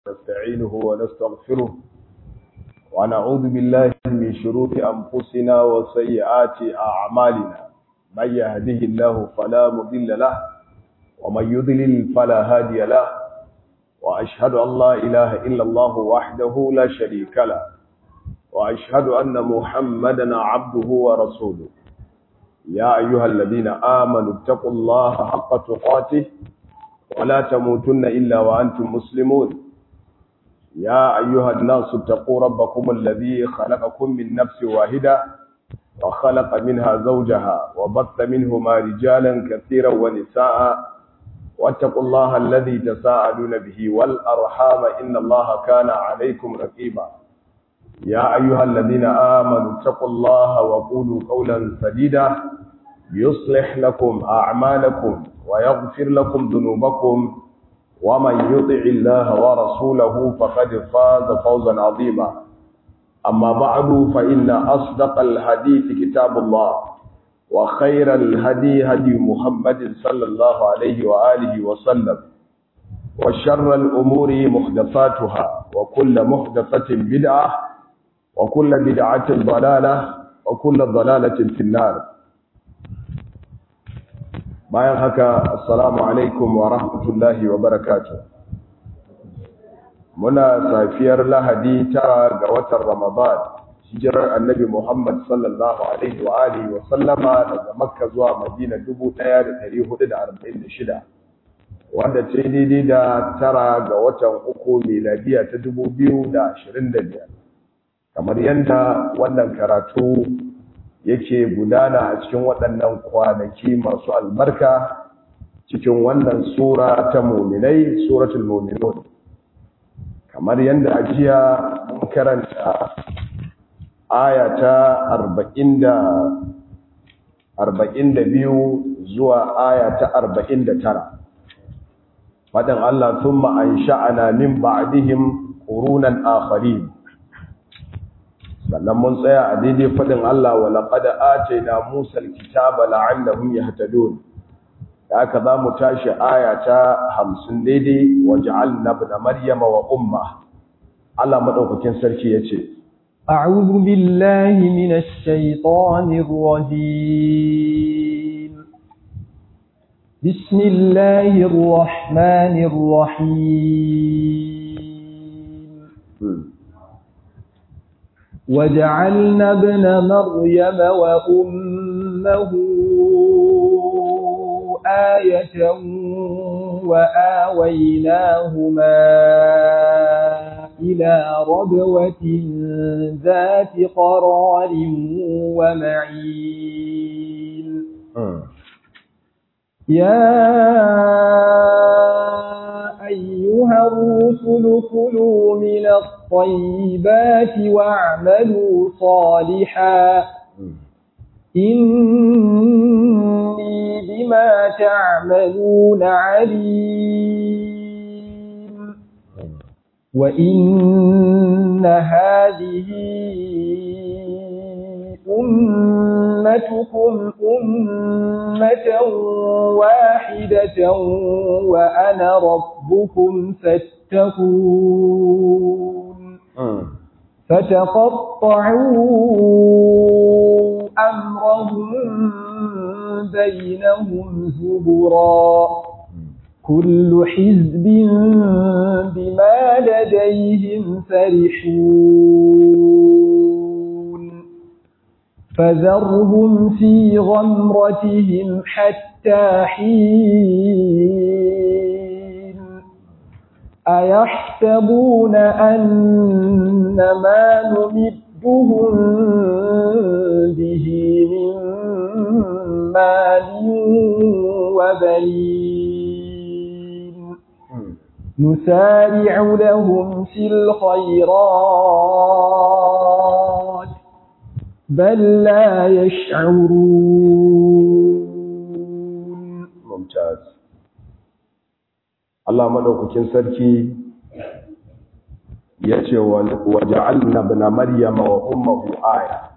ونستعينه ونستغفره ونعوذ بالله من شرور أنفسنا وسيئات أعمالنا من يهده الله فلا مضل له ومن يضلل فلا هادي له وأشهد أن لا إله إلا الله وحده لا شريك له وأشهد أن محمدا عبده ورسوله يا أيها الذين آمنوا اتقوا الله حق تقاته ولا تموتن إلا وأنتم مسلمون يا أيها الناس اتقوا ربكم الذي خلقكم من نفس واحدة وخلق منها زوجها وبث منهما رجالا كثيرا ونساء واتقوا الله الذي تساءلون به والأرحام إن الله كان عليكم رقيبا يا أيها الذين آمنوا اتقوا الله وقولوا قولا سديدا يصلح لكم أعمالكم ويغفر لكم ذنوبكم ومن يطع الله ورسوله فقد فاز فوزا عظيما أما بعد فإن أصدق الحديث كتاب الله وخير الهدي هدي محمد صلى الله عليه وآله وسلم وشر الأمور محدثاتها وكل محدثة بدعة وكل بدعة ضلالة وكل ضلالة في النار bayan haka assalamu alaikum wa rahmatullahi wa barakatuh muna safiyar lahadi tara ga watan ramadan hijirar annabi muhammad sallallahu alaihi wa alihi wa sallama daga makka zuwa madina 1446 wanda ce daidai da tara ga watan uku miladiya ta 2025 kamar yadda wannan karatu yake gudana a cikin waɗannan kwanaki masu albarka cikin wannan sura ta muminai suratul muminun kamar yadda a jiya mun karanta aya ta 42 zuwa aya ta 49 faɗin Allah thumma ansha'ana min ba'dihim qurunan akharin sannan mun tsaya a daidai faɗin Allah wa laqad atayna Musa al-kitaba la'allahum yahtadun haka za mu tashi aya ta 50 daidai waj'alna ibn maryama wa umma Allah madaukakin sarki yace a'udhu billahi minash shaitanir rajim bismillahir rahmanir rahim وجعلنا ابن مريم وأمه آية وآويناهما إلى ربوة ذات قرار ومعين يا أيها الرسل كلوا من الطيبات واعملوا صالحا إني بما تعملون عليم وإن هذه أمتكم أمة واحدة وأنا ربكم فاتقون فتقطعوا أمرهم بينهم زبرا كل حزب بما لديهم فرحون فذرهم في غمرتهم حتى حين أيحسبون أن ما نمدهم به من مال وبنين نسارع لهم في الخيرات بل لا يشعرون ممتاز Allah madaukakin sarki yace wa ja'alna ibn maryama wa ummuhu aya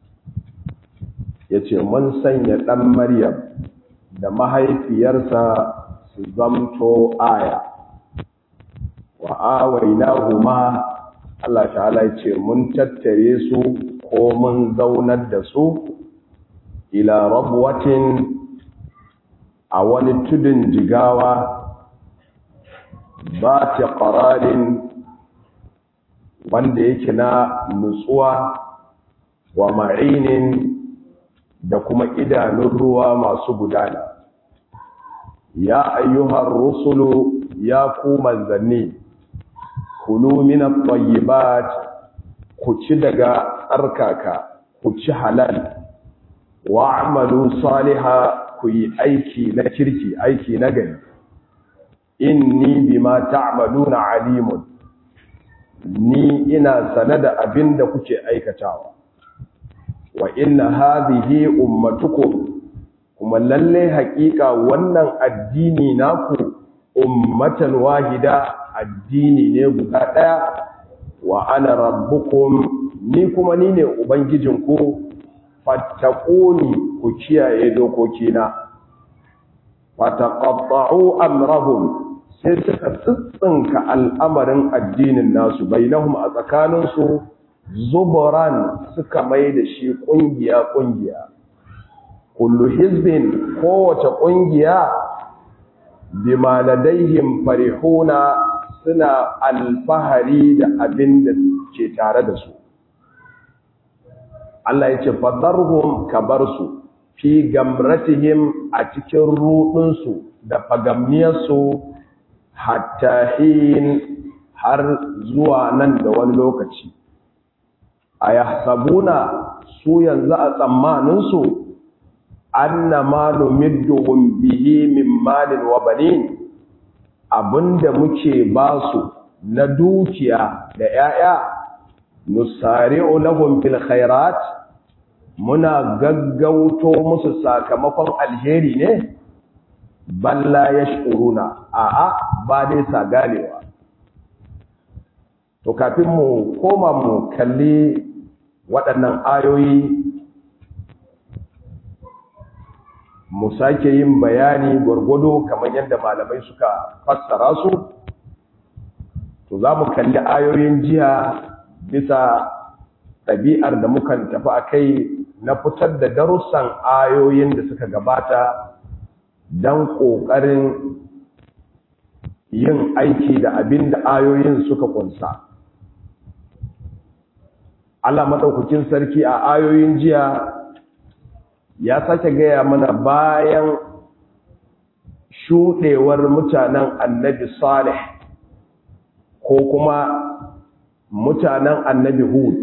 yace mun sanya dan maryam da mahaifiyarsa su zamto aya wa awainahuma Allah ta'ala ya ce mun tattare su ko mun zaunar da su ila rabwatin a wani tudun jigawa ba ta ƙararin wanda yake na nutsuwa wa ma'inin da kuma idanun ruwa masu gudana ya ayyuhar rusulu ya ku manzanni kulu minat tayyibat ku ci daga tsarkaka ku ci halal wa amalu saliha ku yi aiki na kirki aiki na gari inni bima ta'maluna alimun ni ina sane da abin da kuke aikatawa wa inna hadhihi ummatukum kuma lalle haƙiƙa wannan addini naku ummatan wahida addini ne guda ɗaya wa ana rabbukum ni kuma ni ne ubangijinku fattaquni ku kiyaye dokokina fataqatta'u amrahum sai suka tsitsinka al'amarin addinin nasu bainahum a tsakaninsu zuburan suka mai da shi ƙungiya-ƙungiya kullu hizbin kowace ƙungiya bima ladaihim farihuna suna alfahari da abin da ke tare da su Allah ya ce fadarhum kabarsu fi gamratihim a cikin rudinsu da fagamniyarsu hatta hin har zuwa nan da wani lokaci a yahsabuna su yanzu a tsammaninsu anna ma numidduhum bihi min malin wa banin abinda muke basu na dukiya da 'ya'ya nusari'u lahum fil khairat muna gaggauto musu sakamakon alheri ne balla yashkuruna a'a ba dai sa ganewa to kafin mu koma mu kalli waɗannan ayoyi mu sake yin bayani gwargwado kamar yadda malamai suka fassara su to za mu kalli ayoyin jiya bisa ɗabi'ar da mukan tafi a kai na fitar da darussan ayoyin da suka gabata don ƙoƙarin yin aiki da abin da ayoyin suka ƙunsa. Allah maɗaukakin sarki a ayoyin jiya ya sake gaya mana bayan shuɗewar mutanen annabi Salih ko kuma mutanen annabi Hud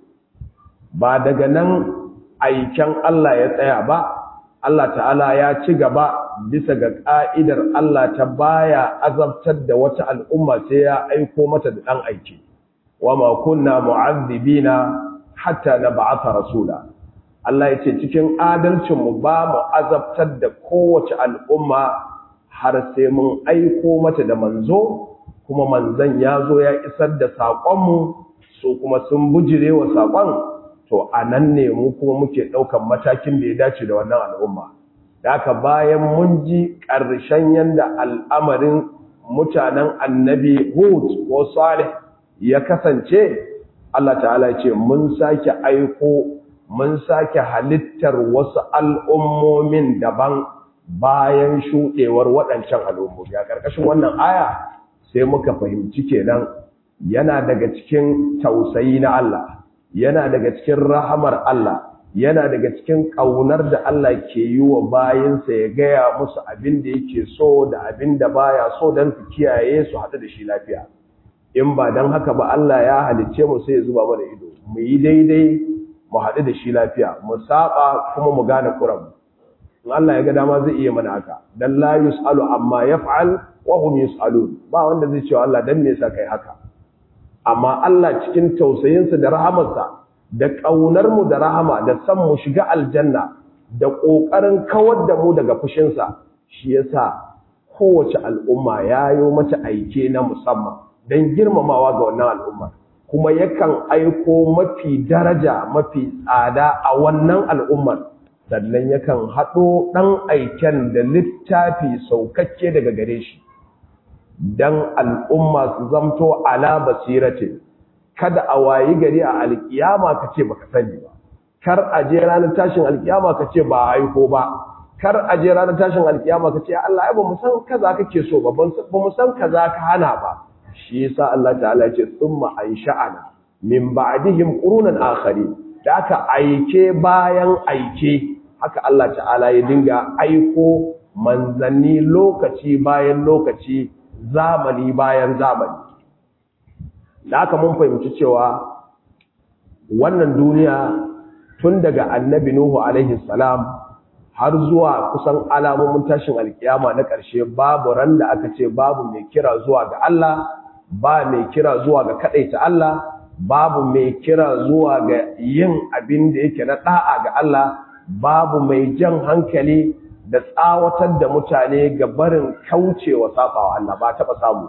ba daga nan aiken Allah ya tsaya ba Allah ta'ala ya ci gaba bisa ga ƙa'idar Allah ta baya azabtar da wata al'umma sai ya aiko mata da ɗan aiki wa ma kunna mu'azzibina hatta na ba'atha rasula Allah ya ce cikin adalcinmu ba mu azabtar da kowace al'umma har sai mun aiko mata da manzo kuma manzon ya zo ya isar da saƙonmu su kuma sun bujire wa saƙon to a nan ne mu kuma muke ɗaukan matakin da ya dace da wannan al'umma da haka bayan mun ji ƙarshen yadda al'amarin mutanen annabi hud ko salih ya kasance Allah ta'ala ce mun sake aiko mun sake halittar wasu al'ummomin daban bayan shuɗewar waɗancan al'ummomi a ƙarƙashin wannan aya sai muka fahimci kenan yana daga cikin tausayi na Allah yana daga cikin rahamar Allah yana daga cikin ƙaunar da Allah ke yi wa bayansa ya gaya musu abin da yake so da abin da baya so don su kiyaye su haɗu da shi lafiya in ba don haka ba Allah ya halicce mu sai ya zuba mana ido mu yi daidai mu haɗu da shi lafiya mu saba kuma mu gane kuran in Allah ya ga dama zai iya mana haka dan la yusalu amma yaf'al wa hum yusalun ba wanda zai ce Allah dan me yasa kai haka amma Allah cikin tausayinsa da rahamarsa da ƙaunar mu da rahama da san mu shiga aljanna da ƙoƙarin kawar da mu daga fushinsa shi yasa kowace al'umma yayo mata aike na musamman don girmamawa ga wannan al'umma kuma yakan aiko mafi daraja mafi tsada a wannan al'ummar sannan yakan haɗo ɗan aiken da littafi saukakke daga gare shi dan al'umma su zamto ala basiratin kada a wayi gari a alkiyama ka ce baka sani ba kar a je ranar tashin alkiyama ka ce ba aiko ba kar a je ranar tashin alkiyama ka ce Allah ai ba mu san kaza kake so ba ba mu san kaza ka hana ba shi yasa Allah ta'ala ya ce summa ansha'ana min ba'dihim qurunan akharin da aka aike bayan aike haka Allah ta'ala ya dinga aiko manzanni lokaci bayan lokaci zamani bayan zamani da aka mun fahimci cewa wannan duniya tun daga annabi Nuhu alaihi salam har zuwa kusan alamomin tashin alkiyama na ƙarshe babu ran da aka ce babu mai kira zuwa ga Allah ba mai kira zuwa ga kadaita Allah babu mai kira zuwa ga yin abin da yake na da'a ga Allah babu mai jan hankali da tsawatar da mutane ga barin kaucewa sabawa Allah ba taba samu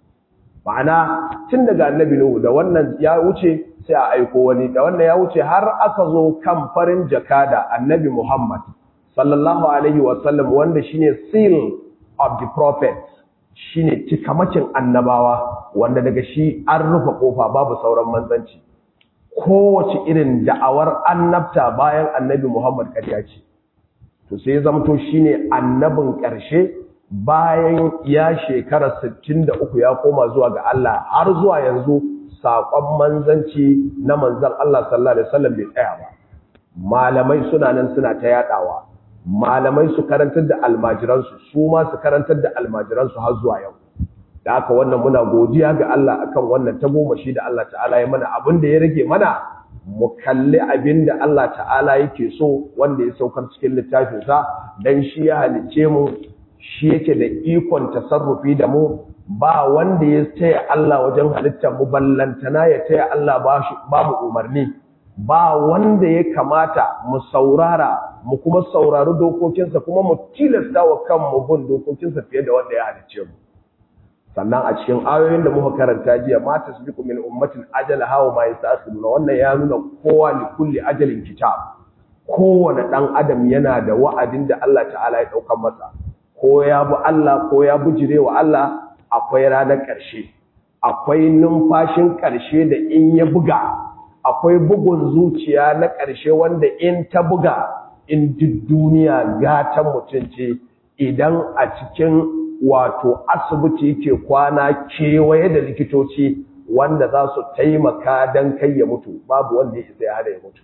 ma'ana tun daga annabi Nuhu da wannan ya wuce sai a aiko wani da wannan ya wuce har aka zo kan farin jakada annabi Muhammad sallallahu alaihi wasallam wanda shine seal of the prophet shine cikamacin annabawa wanda daga shi an rufe kofa babu sauran manzanci kowace irin da'awar annabta bayan annabi Muhammad kariya ce to sai zamto shine annabin ƙarshe bayan ya shekara 63 ya koma zuwa ga Allah har zuwa yanzu saƙon manzanci na manzan Allah sallallahu alaihi wasallam bai tsaya ba malamai suna nan suna ta yadawa malamai su karantar da almajiransu su ma su karantar da almajiransu har zuwa yau da haka wannan muna godiya ga Allah akan wannan tagomashi da Allah ta'ala ya mana abin da ya rage mana mu kalli abin da Allah ta'ala yake so wanda ya saukar cikin littafinsa dan shi ya halice mu shi yake da ikon tasarrufi da mu ba wanda ya taya Allah wajen halittar mu ballantana ya taya Allah ba mu umarni ba wanda ya kamata mu saurara mu kuma saurari dokokinsa kuma mu tilasta wa kanmu bin dokokinsa fiye da wanda ya halice mu sannan a cikin ayoyin da muka karanta jiya ma tasbiqu min ummatin ajala hawa ma yasta'khiruna wannan ya nuna kowa li kulli ajalin kitab kowane dan adam yana da wa'adin da Allah ta'ala ya daukar masa ko ya bi Allah ko ya bujire wa Allah akwai ranar ƙarshe akwai numfashin ƙarshe da in ya buga akwai bugun zuciya na ƙarshe wanda in ta buga in duk duniya gatan mutum ce idan a cikin wato asibiti ke kwana kewaye da likitoci wanda za su taimaka don kai ya mutu babu wanda ya isa ya hada ya mutu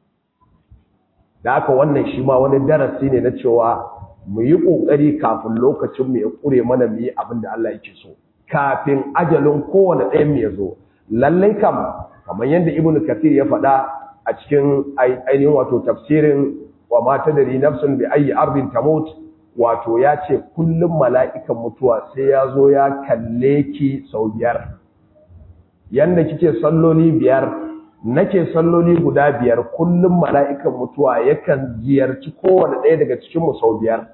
da haka wannan shi ma wani darasi ne na cewa mu yi ƙoƙari kafin lokacin mu ya ƙure mana mu yi abin da Allah yake so kafin ajalin kowane ɗayan mu ya zo lallai kam kamar yadda ibnu kathir ya faɗa a cikin ainihin wato tafsirin wa ma tadri nafsun bi ayi ardin tamut wato ya ce kullum mala'ikan mutuwa sai ya zo ya kalle ki sau biyar yanda kike salloli biyar nake salloli guda biyar kullum mala'ikan mutuwa yakan ziyarci kowane ɗaya daga cikinmu sau biyar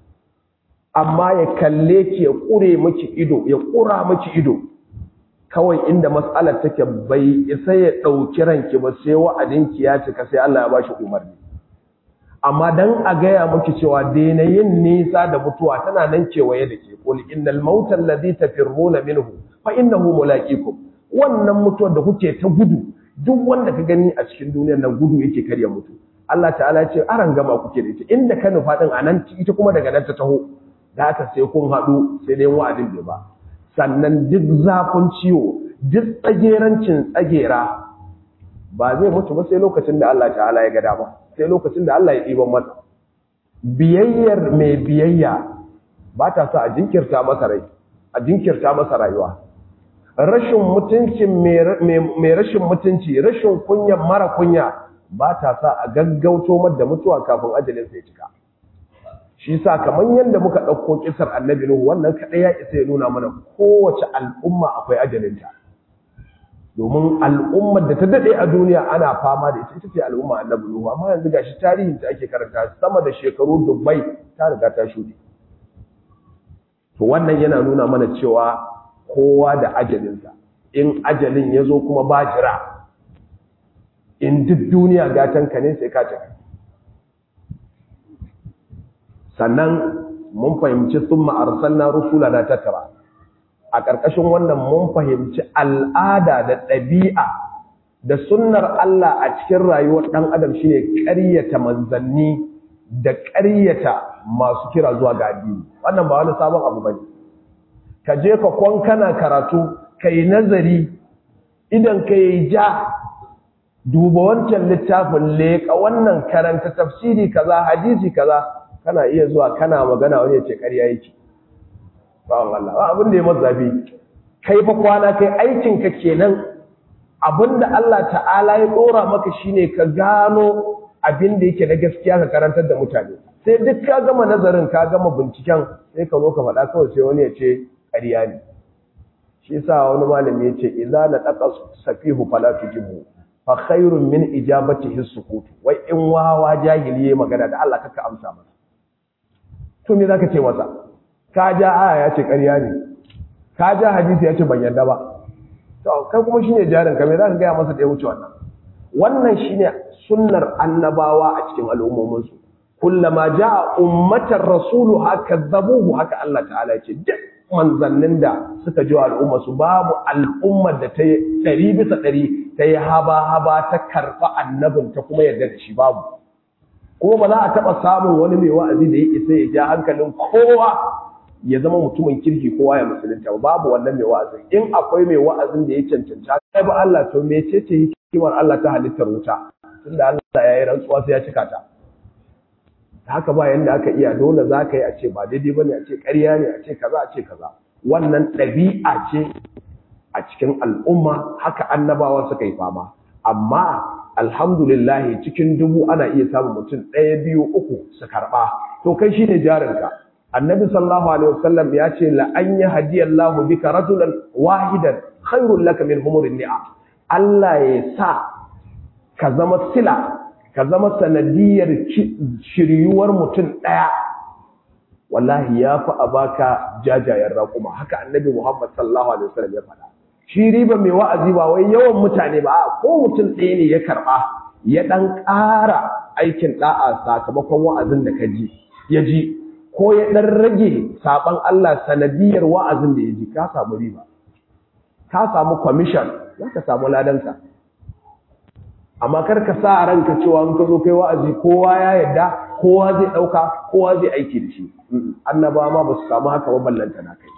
amma ya kalle ki ya ƙure miki ido ya ƙura miki ido kawai inda matsalar take bai isa ya ɗauki ranki ba sai wa'adinki ya cika sai Allah ya bashi umarni amma dan a gaya miki cewa daina yin nisa da mutuwa tana nan kewaye da ke qul innal mauta alladhi tafirruna minhu fa innahu mulaqikum wannan mutuwar da kuke ta gudu duk wanda ka gani a cikin duniyar nan gudu yake karya mutu Allah ta'ala ya ce aran gama kuke da ita inda ka nufa din anan ita kuma daga nan ta taho da haka sai kun haɗu sai dai wa'adin bai ba sannan duk zafin ciwo duk tsagerancin tsagera ba zai mutu ba sai lokacin da Allah ta'ala ya ga dama sai lokacin da Allah ya ɗiban masa biyayyar mai biyayya ba ta sa a jinkirta masa rai a jinkirta masa rayuwa rashin mutuncin mai rashin mutunci rashin kunyan mara kunya ba ta sa a gaggauto da mutuwa kafin ajalin sai cika shi sa kamar yadda muka ɗauko kisar annabi Nuhu wannan kaɗai ya isa ya nuna mana kowace al'umma akwai ajalinta domin al'ummar da ta daɗe a duniya ana fama da ita ita ce al'umma annabi Nuhu amma yanzu gashi tarihin ta ake karanta sama da shekaru dubbai ta riga ta shuɗe to wannan yana nuna mana cewa kowa da ajalinsa in ajalin ya zo kuma ba jira in duk duniya gatanka ne sai ka tafi sannan mun fahimci sun ma'arsalna rusula na tattara a ƙarƙashin wannan mun fahimci al'ada da ɗabi'a da sunnar Allah a cikin rayuwar ɗan adam shine ƙaryata manzanni da ƙaryata masu kira zuwa ga addini wannan ba wani sabon abu bane ka je ka kwankana karatu kai nazari idan ka yi ja duba wancan littafin leƙa wannan karanta tafsiri kaza hadisi kaza kana iya zuwa kana magana wani ya ce ƙarya yake bawan Allah ba abin da ya mazabi kai fa kwana kai aikin ka kenan abinda Allah ta'ala ya dora maka shine ka gano abin da yake na gaskiya ka karantar da mutane sai duk ka gama nazarin ka gama binciken sai ka zo ka faɗa kawai sai wani ya ce ƙarya ne shi yasa wani malami ya ce idza la taqa safihu fala tujibu fa khairun min ijabatihi sukut wai in wawa jahili ya magana da Allah kaka amsa masa to me zaka ce masa ka ja aya ya ce ƙarya ne ka ja hadisi ya ce ban yarda ba to kai kuma shine jarin ka me zaka ga masa da ya wuce wannan wannan shine sunnar annabawa a cikin al'ummomin su kullama jaa ummatar rasulu haka zabuhu haka Allah ta'ala ya ce duk manzannin da suka ji al'umma su babu al'ummar da ta yi ɗari bisa ɗari ta yi haba-haba ta karɓa annabin ta kuma yarda da shi babu kuma ba za a taɓa samun wani mai wa'azi da ya isa ya ja hankalin kowa ya zama mutumin kirki kowa ya musulunta ba babu wannan mai wa'azin in akwai mai wa'azin da ya cancanta kai ba Allah to me ce ce hikimar Allah ta halittar wuta tunda Allah ya yi rantsuwa sai ya cika ta haka ba yanda aka iya dole za ka yi a ce ba daidai ba ne a ce ƙarya ne a ce kaza a ce kaza wannan ɗabi'a ce a cikin al'umma haka annabawa suka yi fama amma alhamdulillah cikin dubu ana iya samun mutum ɗaya biyu uku su karɓa to kai shi ne jarinka annabi sallallahu alaihi wasallam ya ce la an yi hadiyallahu bika rajulan wahidan khairul laka min humurin ni'a Allah ya sa ka zama sila ka zama sanadiyar shiryuwar mutum ɗaya wallahi ya fi a baka jajayen raƙuma haka annabi muhammad sallallahu alaihi wasallam ya faɗa shi riba mai wa'azi ba wai yawan mutane ba ko mutum ɗaya ne ya karɓa ya ɗan ƙara aikin ɗa'a sakamakon wa'azin da ka ji ya ji ko ya ɗan rage saɓan Allah sanadiyar wa'azin da ya ji ka samu riba ka samu kwamishan za ka samu ladanka amma kar ka sa ranka cewa in ka zo kai wa'azi kowa ya yadda kowa zai dauka kowa zai aiki da shi annaba ma ba su samu haka ba ballanta na kai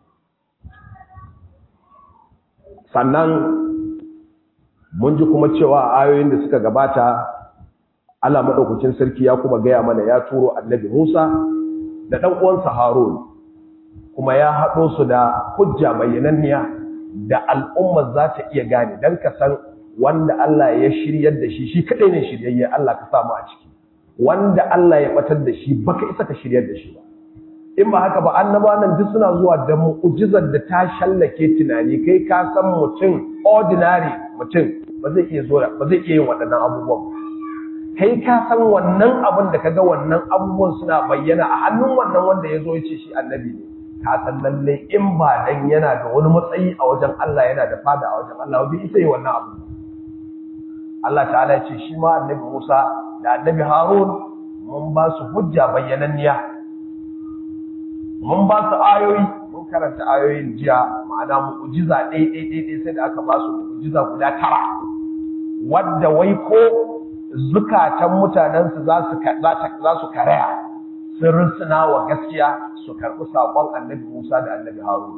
sannan mun ji kuma cewa ayoyin da suka gabata Allah madaukakin sarki ya kuma gaya mana ya turo annabi Musa da dan uwansa Harun kuma ya haɗo su da hujja bayyananniya da al'umma za ta iya gane dan ka san wanda Allah ya shiryar da shi shi kadai ne shiryayye Allah ka samu a ciki wanda Allah ya batar da shi baka isa ka shiryar da shi ba in ba haka ba annaba nan duk suna zuwa da mu'jizar da ta shallake tunani kai ka san mutum ordinary mutum ba zai iya zuwa ba zai iya yin waɗannan abubuwan ba kai ka san wannan abin da kaga wannan abubuwan suna bayyana a hannun wannan wanda ya zo ya ce shi annabi ne ka san lalle in ba dan yana da wani matsayi a wajen Allah yana da fada a wajen Allah bai isa yi wannan abu Allah ta'ala ya ce shi ma annabi Musa da annabi Harun mun ba su hujja bayyananniya mun ba su ayoyi mun karanta ayoyin jiya ma'ana mu'jiza ɗai ɗai ɗai ɗai sai da aka ba su mu'jiza guda tara wadda wai ko zukatan mutanensu za su za su karaya sun rusuna wa gaskiya su karɓi saƙon annabi Musa da annabi Harun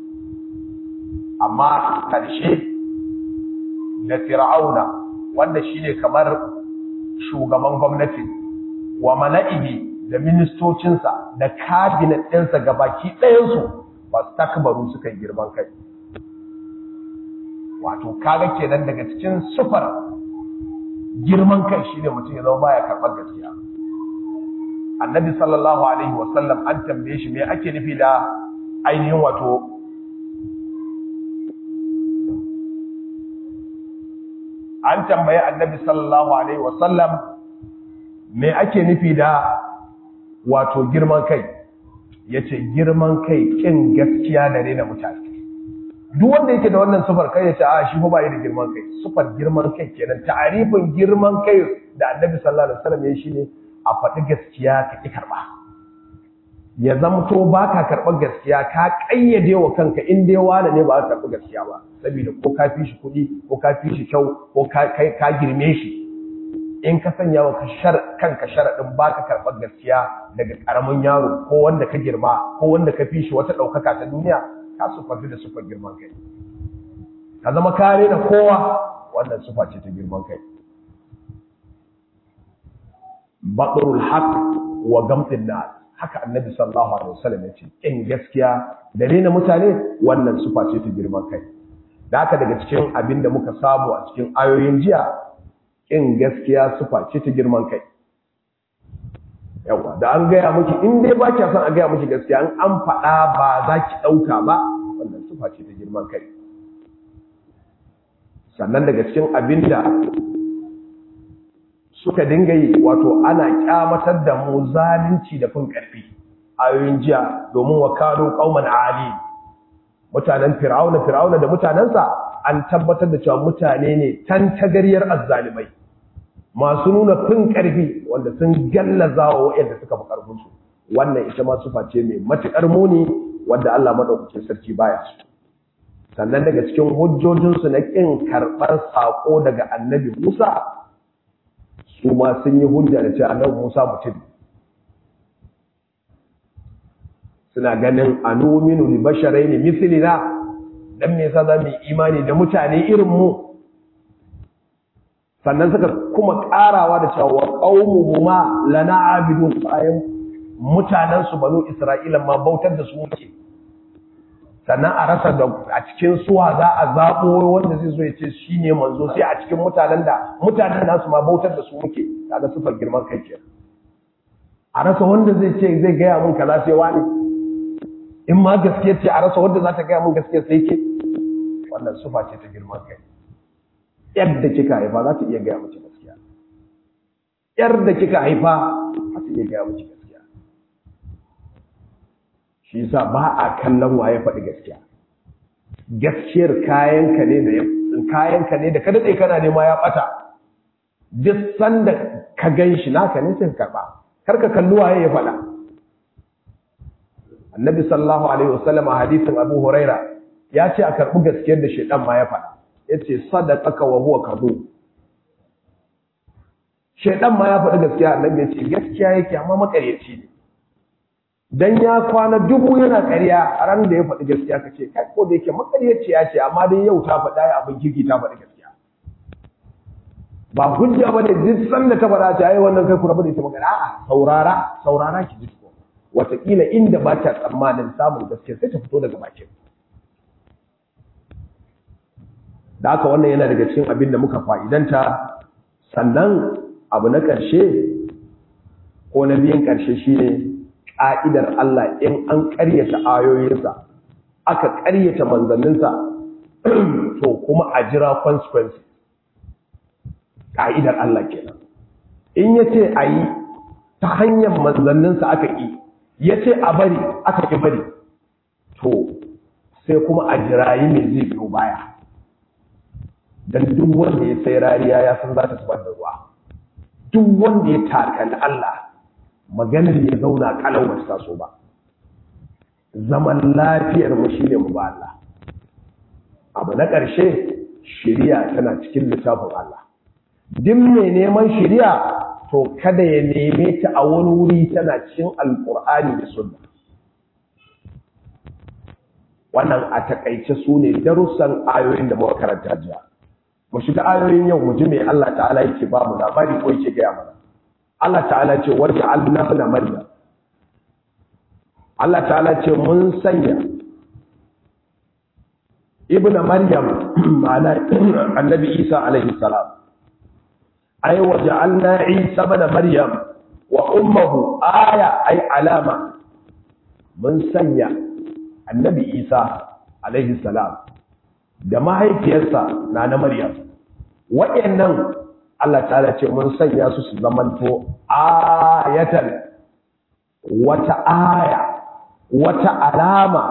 amma ƙarshe da Fir'auna wanda shine kamar shugaban gwamnati wa mala'ihi da ministocinsa da cabinet ɗinsa gabaki ɗayansu ba su takbaru suka yi girman kai wato kaga kenan daga cikin sufar girman kai shine mutum ya zama baya karɓar gaskiya annabi sallallahu alaihi wasallam an tambaye shi me ake nufi da ainihin wato an tambaye annabi sallallahu alaihi wasallam me ake nufi da wato girman kai yace girman kai kin gaskiya da rena mutane duk wanda yake da wannan sufar kai yace a shi ba yi da girman kai sufar girman kai kenan ta'arifin girman kai da annabi sallallahu alaihi wasallam yayi shine a faɗi gaskiya ka ki karba ya zamto ba ka karɓar gaskiya ka ƙayyade wa kanka in dai wane ne ba ka karɓi gaskiya ba saboda ko ka fi shi kuɗi ko ka fi shi kyau ko ka girme shi in ka sanya wa kanka sharaɗin ba ka karɓar gaskiya daga ƙaramin yaro ko wanda ka girma ko wanda ka fi shi wata ɗaukaka ta duniya ka sufanci da sufar girman kai ka zama kare da kowa wannan sufa ce ta girman kai baɗurul haq wa gamtin nas haka annabi sallallahu alaihi wasallam yace in gaskiya da rena mutane wannan sufa ce ta girman kai da haka daga cikin abin da muka samu a cikin ayoyin jiya in gaskiya sufa ce ta girman kai yawa da an gaya miki in dai ba kya son a gaya miki gaskiya an an faɗa ba za ki ɗauka ba wannan sufa ce ta girman kai sannan daga cikin abin da suka dinga yi wato ana kyamatar da mu zalunci da fin ƙarfi ayoyin jiya domin wa kano qauman ali mutanen fir'auna fir'auna da mutanensa an tabbatar da cewa mutane ne tantagariyar azzalimai masu nuna fin ƙarfi wanda sun gallaza wa waɗanda suka fi ƙarfinsu wannan ita ma sufa ce mai matuƙar muni wanda Allah madaukakin sarki baya su sannan daga cikin hujjojinsu na ƙin karɓar saƙo daga annabi Musa su ma sun yi hujja da cewa annabi Musa mutum suna ganin anuminu li basharaini mithlina dan me yasa zamu imani da mutane irin mu sannan suka kuma karawa da cewa wa qaumuhuma lana abidun bayan mutanen su banu Isra'ila ma bautar da su muke sannan a rasa da a cikin suwa za a zaɓo wanda zai zo ya ce shi ne manzo sai a cikin mutanen da mutanen nasu ma bautar da su muke kaga sufar girman kai ke a rasa wanda zai ce zai gaya mun kaza sai wani in ma gaskiya ce a rasa wanda za ta gaya mun gaskiya sai ke wannan sufa ce ta girman kai yadda kika haifa za ta iya gaya miki gaskiya yar da kika haifa za ta iya gaya miki gaskiya shi yasa ba a kallon waye faɗi gaskiya gaskiyar kayanka ne da kayanka ne da ka daɗe kana nema ya ɓata duk sanda ka gan shi naka ne sai ka karɓa kar ka kalli waye ya faɗa annabi sallallahu alaihi wasallam a hadisin abu huraira ya ce a karɓi gaskiyar da shaidan ma ya faɗa ya ce sadaqaka wa huwa kadhub shaidan ma ya faɗi gaskiya annabi ya ce gaskiya yake amma makaryaci ne dan ya kwana dubu yana ƙarya a ran da ya faɗi gaskiya ka ce kai ko da yake makaryaci ya ce amma dai yau ta faɗa ya abin kirki ta faɗi gaskiya ba hujja ba ne duk sanda ta faɗa ta yi wannan kai ku rabu da ita magana a'a saurara saurara ki ji ko wataƙila inda ba ta tsammanin samun gaskiya sai ta fito daga bakin da haka wannan yana daga cikin abin da muka fa'idanta sannan abu na ƙarshe ko na biyan ƙarshe shine ƙa'idar Allah in an ƙaryata ayoyinsa aka ƙaryata manzanninsa to kuma a jira consequences ƙa'idar Allah kenan in ya ce a yi ta hanyar manzanninsa aka ƙi ya ce a bari aka ƙi bari to sai kuma a jirayi mai zai biyo baya don duk wanda ya sai rariya ya san za ta zubar da ruwa duk wanda ya takali Allah maganar ya zauna kalau ba ta so ba zaman lafiyar mu shine mu ba Allah abu na ƙarshe shiriya tana cikin littafin Allah duk mai neman shiriya to kada ya neme ta a wani wuri tana cikin alkur'ani da sunna wannan a takaice su ne darussan ayoyin da muka karanta jiya mu shiga ayoyin yau mu ji me Allah ta'ala yake ba mu labari ko yake gaya mana Allah ta'ala ce wata alna na maryam Allah ta'ala ce mun sanya ibn maryam ma'ana annabi isa alaihi salam ay waja'alna isa ibn maryam wa ummuhu aya ay alama mun sanya annabi isa alaihi salam da mahaifiyarsa na na maryam waɗannan Allah ta'ala ce mun sanya su su zamanto ayatan wata aya wata alama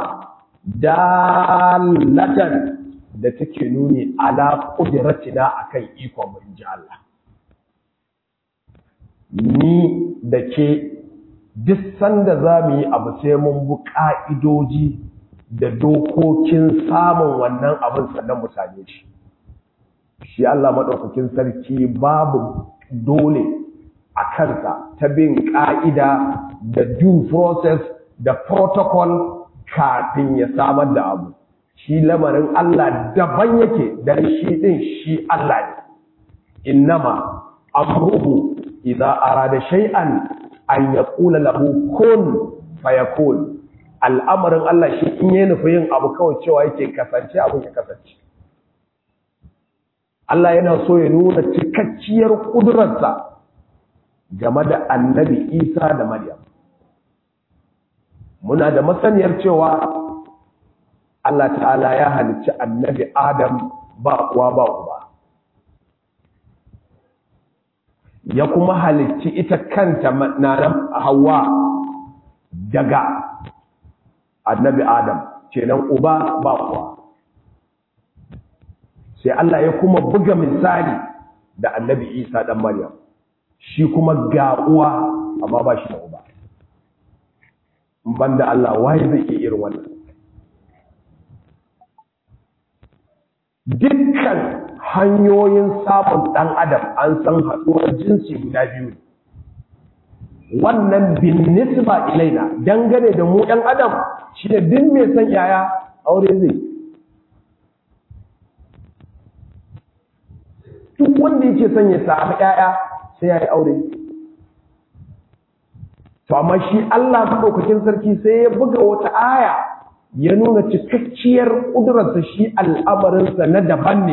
dalatan da take nuni ala qudratina akan ikon mu inji Allah ni da ke duk sanda za mu yi abu sai mun bi ƙa'idoji da dokokin samun wannan abin sannan mu same shi shi Allah maɗaukakin sarki babu dole a kansa ta bin ƙa'ida da due process da protocol kafin ya samar da abu shi lamarin Allah daban yake dan shi ɗin shi Allah ne innama amruhu idza arada shay'an an yaqula lahu kun fayakun al'amarin Allah shi in yi nufi yin abu kawai cewa yake kasance abin ya kasance Allah yana so ya nuna cikakkiyar ƙudurarsa game da annabi Isa da Maryam. Muna da masaniyar cewa Allah ta'ala ya halicci annabi Adam ba kuwa ba uba. Ya kuma halicci ita kanta na Hawwa daga annabi Adam, kenan uba ba kuwa. sai Allah ya kuma buga misali da annabi Isa dan Maryam shi kuma ga uwa amma ba shi da uba banda Allah waye zai iya irin wannan dukkan hanyoyin samun dan adam an san haɗuwar jinsi guda biyu wannan bin nisba ilaina dangane da mu ɗan adam shi da duk mai san yaya aure zai duk wanda yake son ya samu ƴaƴa sai ya yi aure to amma shi Allah madaukakin sarki sai ya buga wata aya ya nuna cikakkiyar ƙudurarsa shi al'amarinsa na daban ne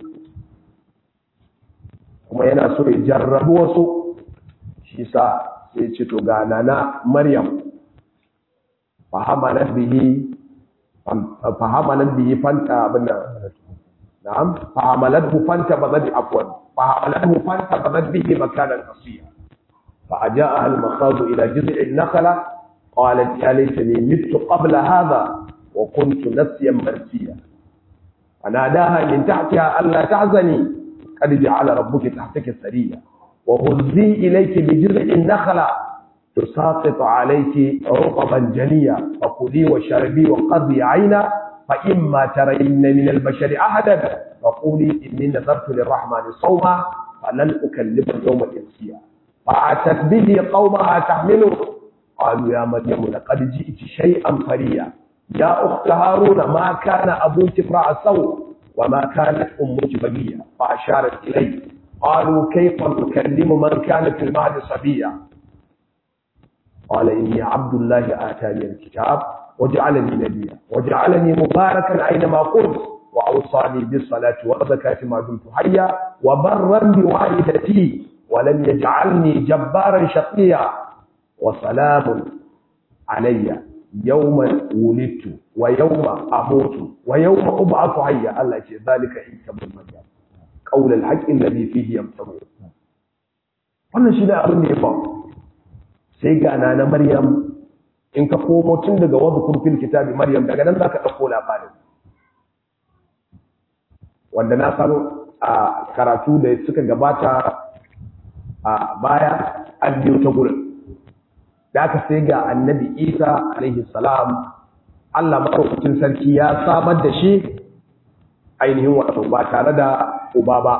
kuma yana so ya jarrabu wasu shi sa sai ce to ga nana Maryam fahamalat bihi fahamalat bihi fanta abin نعم فعملته فانتبذت عفوا فعملته فانتبذت به مكانا قصيا فأجاءها المخاض إلى جذع النخلة قالت يا ليتني مت قبل هذا وكنت نسيا منسيا فناداها من تحتها ألا تحزني قد جعل ربك تحتك السرية وهزي إليك بجذع النخلة تساقط عليك رطبا جنيا فكلي وشربي وقضي عينا فإما ترين من البشر أحدا فقولي إني نذرت للرحمن صوما فلن أكلم اليوم إنسيا فأتت به قومها تحمله قالوا يا مريم لقد جئت شيئا فريا يا أخت هارون ما كان أبوك امرأ سوء وما كانت أمك بغيا فأشارت إليه قالوا كيف نكلم من كان في المهد صبيا قال إني عبد الله آتاني الكتاب وجعلني نبيا وجعلني مباركا أينما كنت وأوصاني بالصلاة والزكاة ما دمت حيا وبرا بوالدتي ولم يجعلني جبارا شقيا وسلام علي يوم ولدت ويوم أموت ويوم أبعث حيا الله يقول ذلك عيسى بن مريم قول الحق الذي فيه يمترون wannan shi ne abin da ya faru sai ga na Maryam in ka komo tun daga wadda kurfin kitabi Maryam daga nan za ka ɗauko labarin wanda na san a karatu da suka gabata a baya an biyo ta gurin da aka sai ga annabi isa alaihi salam allah maɗaukacin sarki ya samar da shi ainihin wato ba tare da uba ba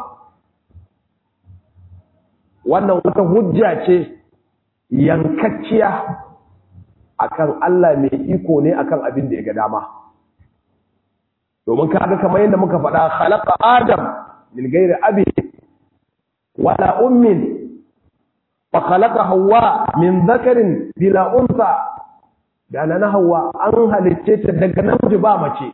wannan wata hujja ce yankacciya akan Allah mai iko ne akan abin da ya ga dama domin kaga kamar yadda muka faɗa khalaqa adam min ghairi abi wala ummin fa khalaqa hawa min dhakarin bila unsa da na hawa an halicce ta daga namiji ba mace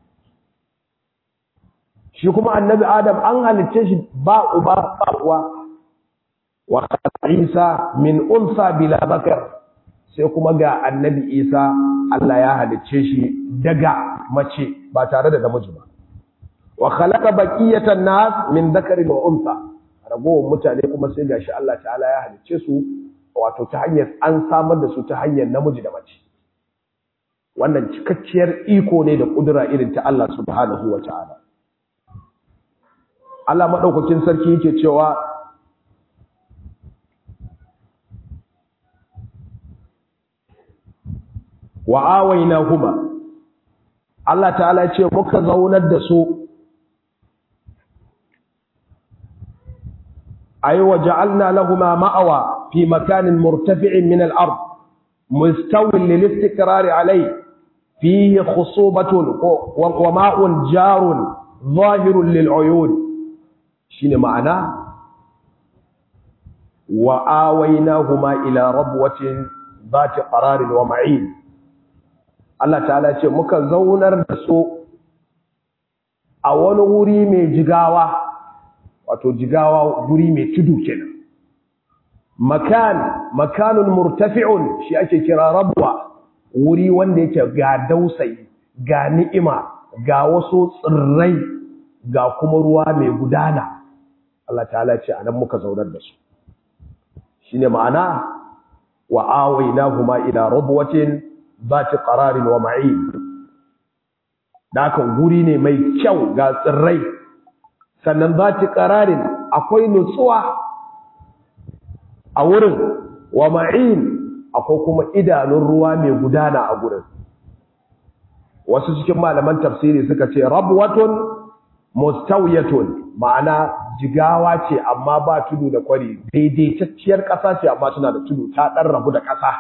shi kuma annabi adam an halicce shi ba uba ba uwa wa isa min unsa bila bakar sai kuma ga annabi isa Allah ya halicce shi daga mace ba tare da namiji ba wa khalaqa baqiyatan nas min dhakarin wa unsa ragowar mutane kuma sai gashi Allah ta'ala ya halicce su wato ta hanyar an samar da su ta hanyar namiji da mace wannan cikakkiyar iko ne da kudura irin ta Allah subhanahu wa ta'ala Allah madaukakin sarki yake cewa wa awainahuma Allah ta'ala ce muka zaunar da su ay waja'alna lahumma ma'awa fi makanin murtafi'in min al-ard mustawin lil istiqrar alayhi fihi khusubatun wa ma'un jarun zahirun lil uyun shine ma'ana wa awainahuma ila rabwatin zati qararin wa ma'in Allah ta'ala ce muka zaunar da su a wani wuri mai jigawa wato jigawa wuri mai tudu kenan makan makanun murtafi'un shi ake kira rabwa wuri wanda yake ga dausayi ga ni'ima ga wasu tsirrai ga kuma ruwa mai gudana Allah ta'ala ce anan muka zaunar da su shine ma'ana wa awainahuma ila rabwatin zati qararin wa ma'in dakan guri ne mai kyau ga tsirrai sannan zati qararin akwai nutsuwa a wurin wa ma'in akwai kuma idanun ruwa mai gudana a gurin wasu cikin malaman tafsiri suka ce rabwatun mustawiyatun ma'ana jigawa ce amma ba tudu da kwari daidaitacciyar ƙasa ce amma tana da tudu ta ɗan rabu da ƙasa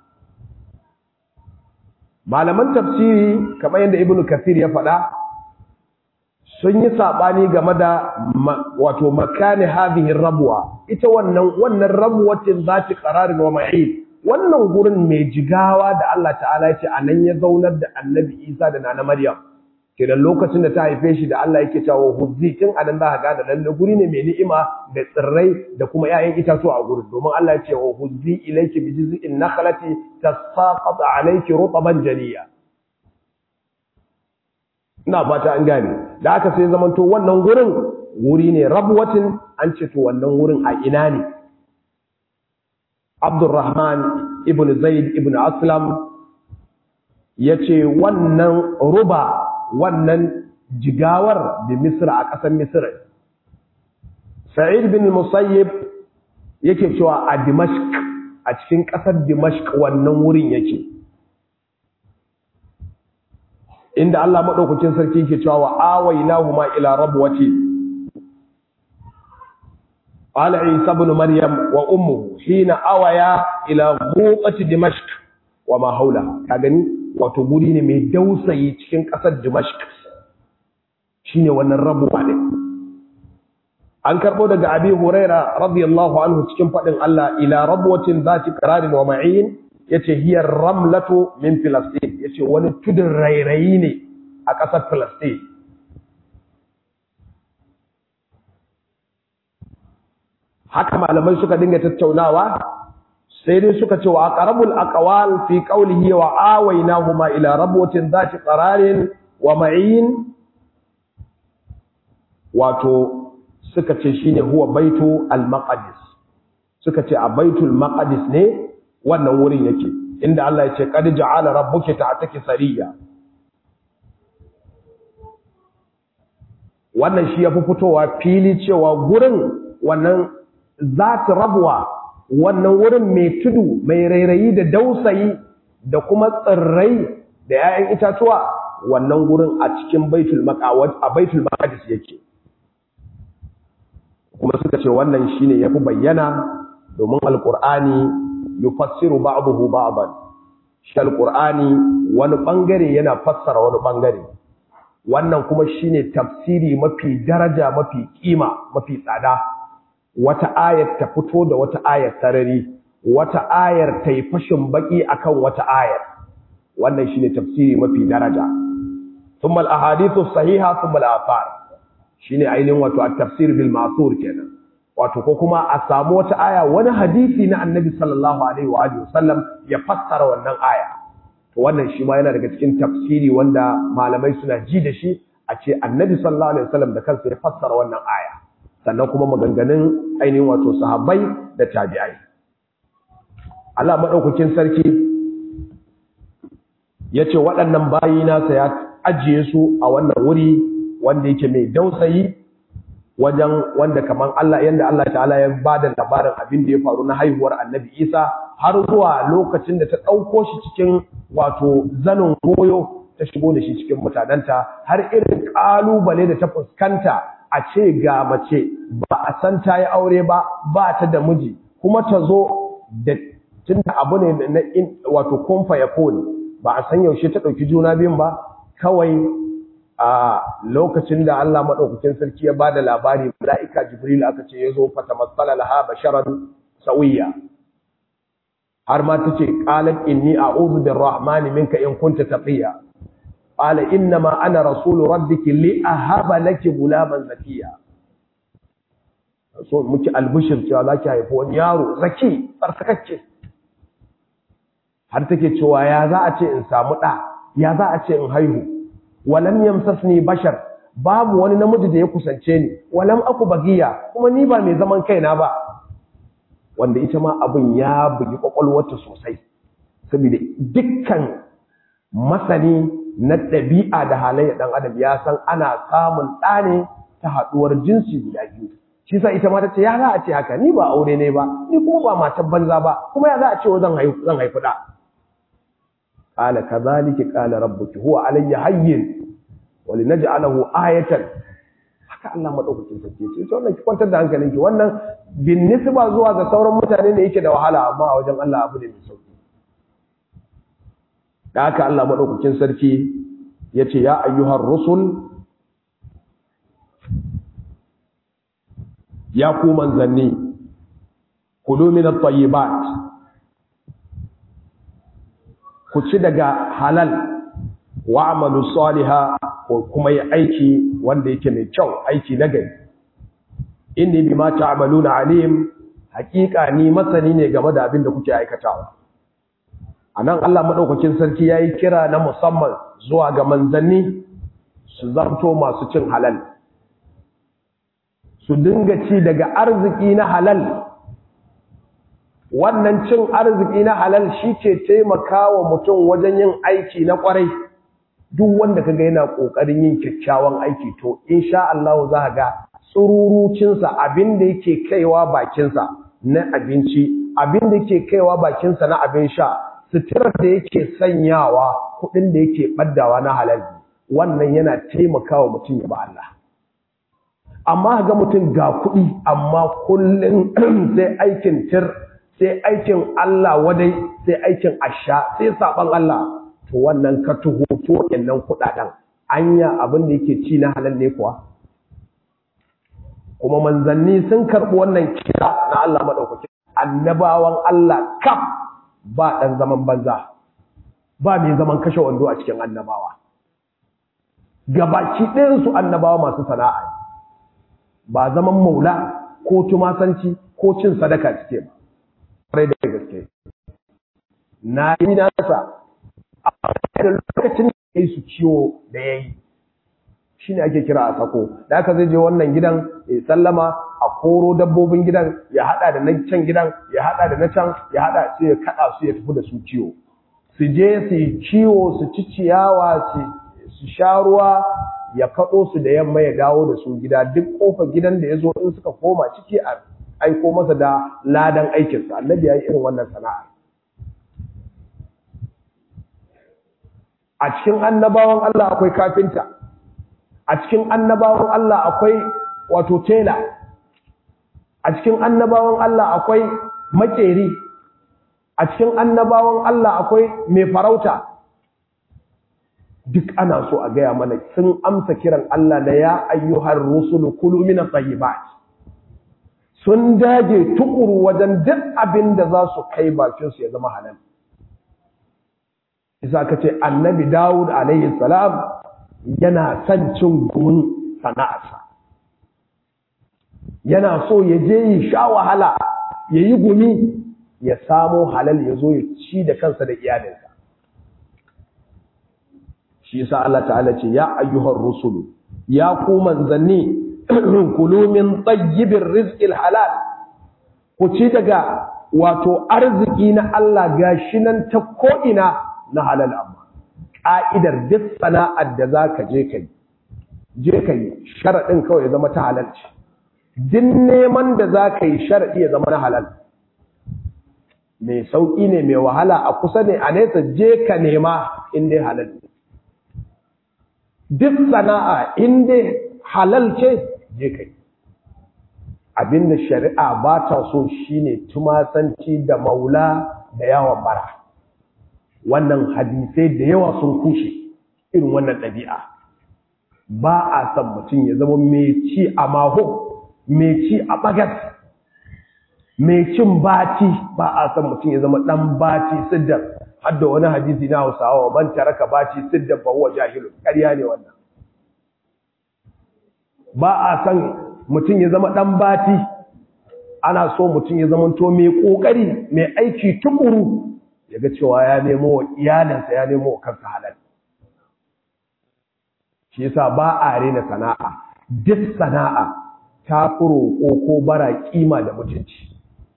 malaman tafsiri kamar yadda ibnu kathir ya faɗa sun yi saɓani game da wato makani hadhihi rabuwa ita wannan wannan rabuwatin zati qararin wa ma'in wannan gurin mai jigawa da Allah ta'ala ya ce anan ya zaunar da annabi Isa da nana Maryam kenan lokacin da ta haife shi da Allah yake cewa huzzi tun anan za ka gane lalle guri ne mai ni'ima da tsirrai da kuma 'ya'yan itatuwa a gurin domin Allah ya ce wa huzzi ilayki bi jiz'in nakhlati tasaqat alayki rutban janiya ina fata an gane da aka sai zamanto wannan gurin wuri ne rabwatin an ce to wannan wurin a ina ne Abdurrahman ibn Zaid ibn Aslam yace wannan ruba wannan jigawar da Misra a ƙasar Misra. Sa'id bin Musayyib yake cewa a Dimashq a cikin ƙasar Dimashq wannan wurin yake. Inda Allah maɗaukacin sarki yake cewa wa awainahuma ila rabwati قال عيسى بن مريم وأمه حين أويا إلى غوطة دمشق وما حولها كاغني wato guri ne mai dausayi cikin ƙasar Dimashq shine wannan rabuwa ne an karbo daga Abi Huraira radiyallahu anhu cikin fadin Allah ila rabwatin zati qararin wa ma'in yace hiya ramlatu min Filastin yace wani tudun rairayi ne a ƙasar Filastin haka malamai suka dinga tattaunawa sai dai suka ce wa aqrabul aqwal fi qawlihi wa awaynahuma ila rabwatin dhati qararin wa ma'in wato suka ce shine huwa baitu al-maqdis suka ce a baitul maqdis ne wannan wurin yake inda Allah ya ce qad ja'ala rabbuka ta'taki sariya wannan shi yafi fitowa fili cewa gurin wannan zati rabwa wannan wurin mai tudu mai rairayi da dausayi da kuma tsirrai da 'ya'yan itatuwa wannan gurin a cikin baitul maqawat a baitul maqdis yake kuma suka ce wannan shine yafi bayyana domin alqur'ani yufassiru ba'dahu ba'dan shi alqur'ani wani bangare yana fassara wani bangare wannan kuma shine tafsiri mafi daraja mafi kima mafi tsada wata ayar ta fito da wata ayar sarari wata ayar ta yi fashin baki akan wata ayar wannan shine tafsiri mafi daraja thumma al-ahadithu sahiha thumma al-athar shine ainihin wato at-tafsir bil ma'thur kenan wato ko kuma a samu wata aya wani hadisi na annabi sallallahu alaihi wa alihi wasallam ya fassara wannan aya to wannan shi ma yana daga cikin tafsiri wanda malamai suna ji da shi a ce annabi sallallahu alaihi wasallam da kansa ya fassara wannan aya sannan kuma maganganun ainihin wato sahabbai da tabi'ai Allah madaukakin sarki yace waɗannan bayi nasa ya ajiye su a wannan wuri wanda yake mai dausayi wajen wanda kaman Allah yanda Allah ta'ala ya bada labarin abin da ya faru na haihuwar Annabi Isa har zuwa lokacin da ta ɗauko shi cikin wato zanin goyo ta shigo da shi cikin mutanenta har irin ƙalubale da ta fuskanta a ce ga mace ba a san ta yi aure ba ba ta da miji kuma ta zo da tun da abu ne na wato kumfa ya kone ba a san yaushe ta ɗauki juna biyun ba kawai a lokacin da Allah maɗaukakin sarki ya ba da labari mala'ika jibril aka ce ya zo fata matsala laha basharan sauyiya har ma ta ce ƙalar inni a uzu bin rahmani minka in kunta tafiya ƙala inna ma ana rasulu rabbiki li a haɓa laki gulaman zakiya so muke albishir cewa za ki haifi wani yaro zaki tsarkakacce har take cewa ya za a ce in samu ɗa ya za a ce in haihu walam yamsasni bashar babu wani namiji da ya kusance ni walam aku bagiya kuma ni ba mai zaman kaina ba wanda ita ma abin ya bugi kwakwalwarta sosai saboda dukkan masani na ɗabi'a da halayya ɗan adam ya san ana samun ɗa ne ta haɗuwar jinsi guda biyu shi sa ita ma ta ce ya za a ce haka ni ba aure ne ba ni kuma ba matan banza ba kuma ya za a ce zan haifu zan haifi ɗa qala kadhalika qala rabbuki huwa alayya hayyin wa linaj'alahu ayatan haka Allah madaukakin sarki ce to wannan ki kwantar da hankalinki wannan bin nisba zuwa ga sauran mutane ne yake da wahala amma a wajen Allah abu ne mai sauki da haka Allah madaukakin sarki yace ya ayyuhar rusul ya ku manzanni kulu min at-tayyibat ku ci daga halal wa amalu saliha ko kuma yi aiki wanda yake mai kyau aiki na gari inni bima ta'maluna alim hakika ni masani ne game da abin da kuke aikatawa anan Allah madaukakin sarki yayi kira na musamman zuwa ga manzanni su zanto masu cin halal su dinga ci daga arziki na halal wannan cin arziki na halal shi ke taimakawa mutum wajen yin aiki na kwarai duk wanda kaga yana kokarin yin kyakkyawan aiki to insha Allah za ga tsururucinsa abin da yake kaiwa bakinsa na abinci abin da yake kaiwa bakinsa na abin sha suturar da yake sanyawa kuɗin da yake ɓaddawa na halal wannan yana taimakawa mutum ya ba Allah amma ga mutum ga kuɗi amma kullum sai aikin tir sai aikin Allah wadai sai aikin asha sai saban Allah to wannan ka tuho to nan kuɗaɗen anya abin da yake ci na halal ne kuwa kuma manzanni sun karɓi wannan kira na Allah maɗaukaki annabawan Allah kaf ba ɗan zaman banza ba mai zaman kashe wando a cikin annabawa gabaki ɗayansu annabawa masu sana'a ba zaman maula ko tumasanci ko cin sadaka cike ba ƙwarai da gaske na yi nasa a da lokacin da ya su ciwo da ya yi shi ne ake kira a sako da aka zai je wannan gidan ya sallama a koro dabbobin gidan ya hada da na can gidan ya hada da na can ya hada su ya kada su ya tafi da su ciwo su je su yi ciwo su ci ciyawa su sha ruwa ya kaɗo su da yamma ya dawo da su gida duk ƙofar gidan da ya zo in suka koma ciki a aiko masa da ladan aikinsa annabi ya yi irin wannan sana'a a cikin annabawan Allah akwai kafinta a cikin annabawan Allah akwai wato tela a cikin annabawan Allah akwai makeri a cikin annabawan Allah akwai mai farauta duk ana so a gaya mana sun amsa kiran Allah da ya ayyuhar rusulu kulu min at-tayyibat sun dage tukuru wajen duk abin da za su kai bakin su ya zama halal isa ka ce annabi Dawud alayhi salam yana son cin gumin sana'arsa yana so ya je yi sha wahala ya yi gumi ya samo halal ya zo ya ci da kansa da iyalinsa shi yasa Allah ta'ala ce ya ayyuhar rusulu ya ku manzanni kulu min tayyibir rizqil halal ku ci daga wato arziki na Allah gashi nan ta ko'ina na halal amma ƙa'idar duk sana'ar da za ka je ka yi je ka yi sharaɗin kawai ya zama ta halalci duk neman da za ka yi shar'i ya zama na halal mai sauƙi ne mai wahala a kusa ne a nesa je ka nema inda halal duk sana'a inda halal ce je ka yi abinda shari'a ba ta so shine tumasanci da maula da yawon bara wannan hadisai da yawa sun kushe irin wannan ɗabi'a ba a san mutum ya zama mai ci a maho mai ci a bagas mai cin bati ba a san mutum ya zama ɗan bati siddar hadda wani hadisi na hausawa ban taraka bati siddar ba huwa jahilun ƙarya ne wannan ba a san mutum ya zama ɗan bati ana so mutum ya zama to mai ƙoƙari mai aiki tukuru ya ga cewa ya nemo wa iyalinsa ya nemo wa kansa halal shi yasa ba a rena sana'a duk sana'a ta fi roƙo ko bara kima da mutunci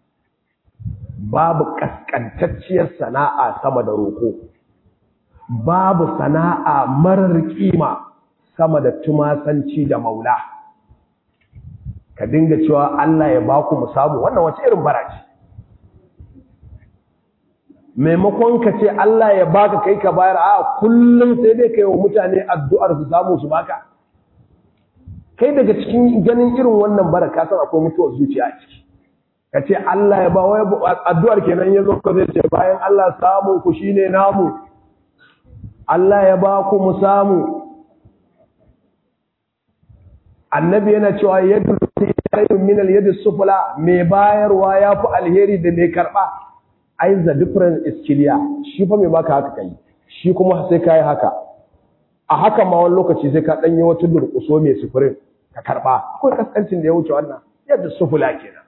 babu ƙasƙantacciyar sana'a sama da roƙo babu sana'a marar kima sama da tumasanci da maula ka dinga cewa Allah ya baku mu samu wannan wace irin bara ce maimakon ka ce Allah ya baka kai ka bayar a kullum sai dai kai wa mutane addu'ar su samu su baka kai daga cikin ganin irin wannan bara ka san akwai mutuwar zuciya a ciki ka ce Allah ya ba wai addu'ar kenan yazo ka zai ce bayan Allah samun ku shine namu Allah ya ba ku mu samu annabi yana cewa yadda khairun min al-yadi sufla mai bayarwa yafi alheri da mai karba ai the difference is clear shi fa mai baka haka kai shi kuma sai kai haka a haka ma wani lokaci sai ka danyi wata durkuso mai sufurin ka karba akwai kaskancin da ya wuce wannan yadda sufula kenan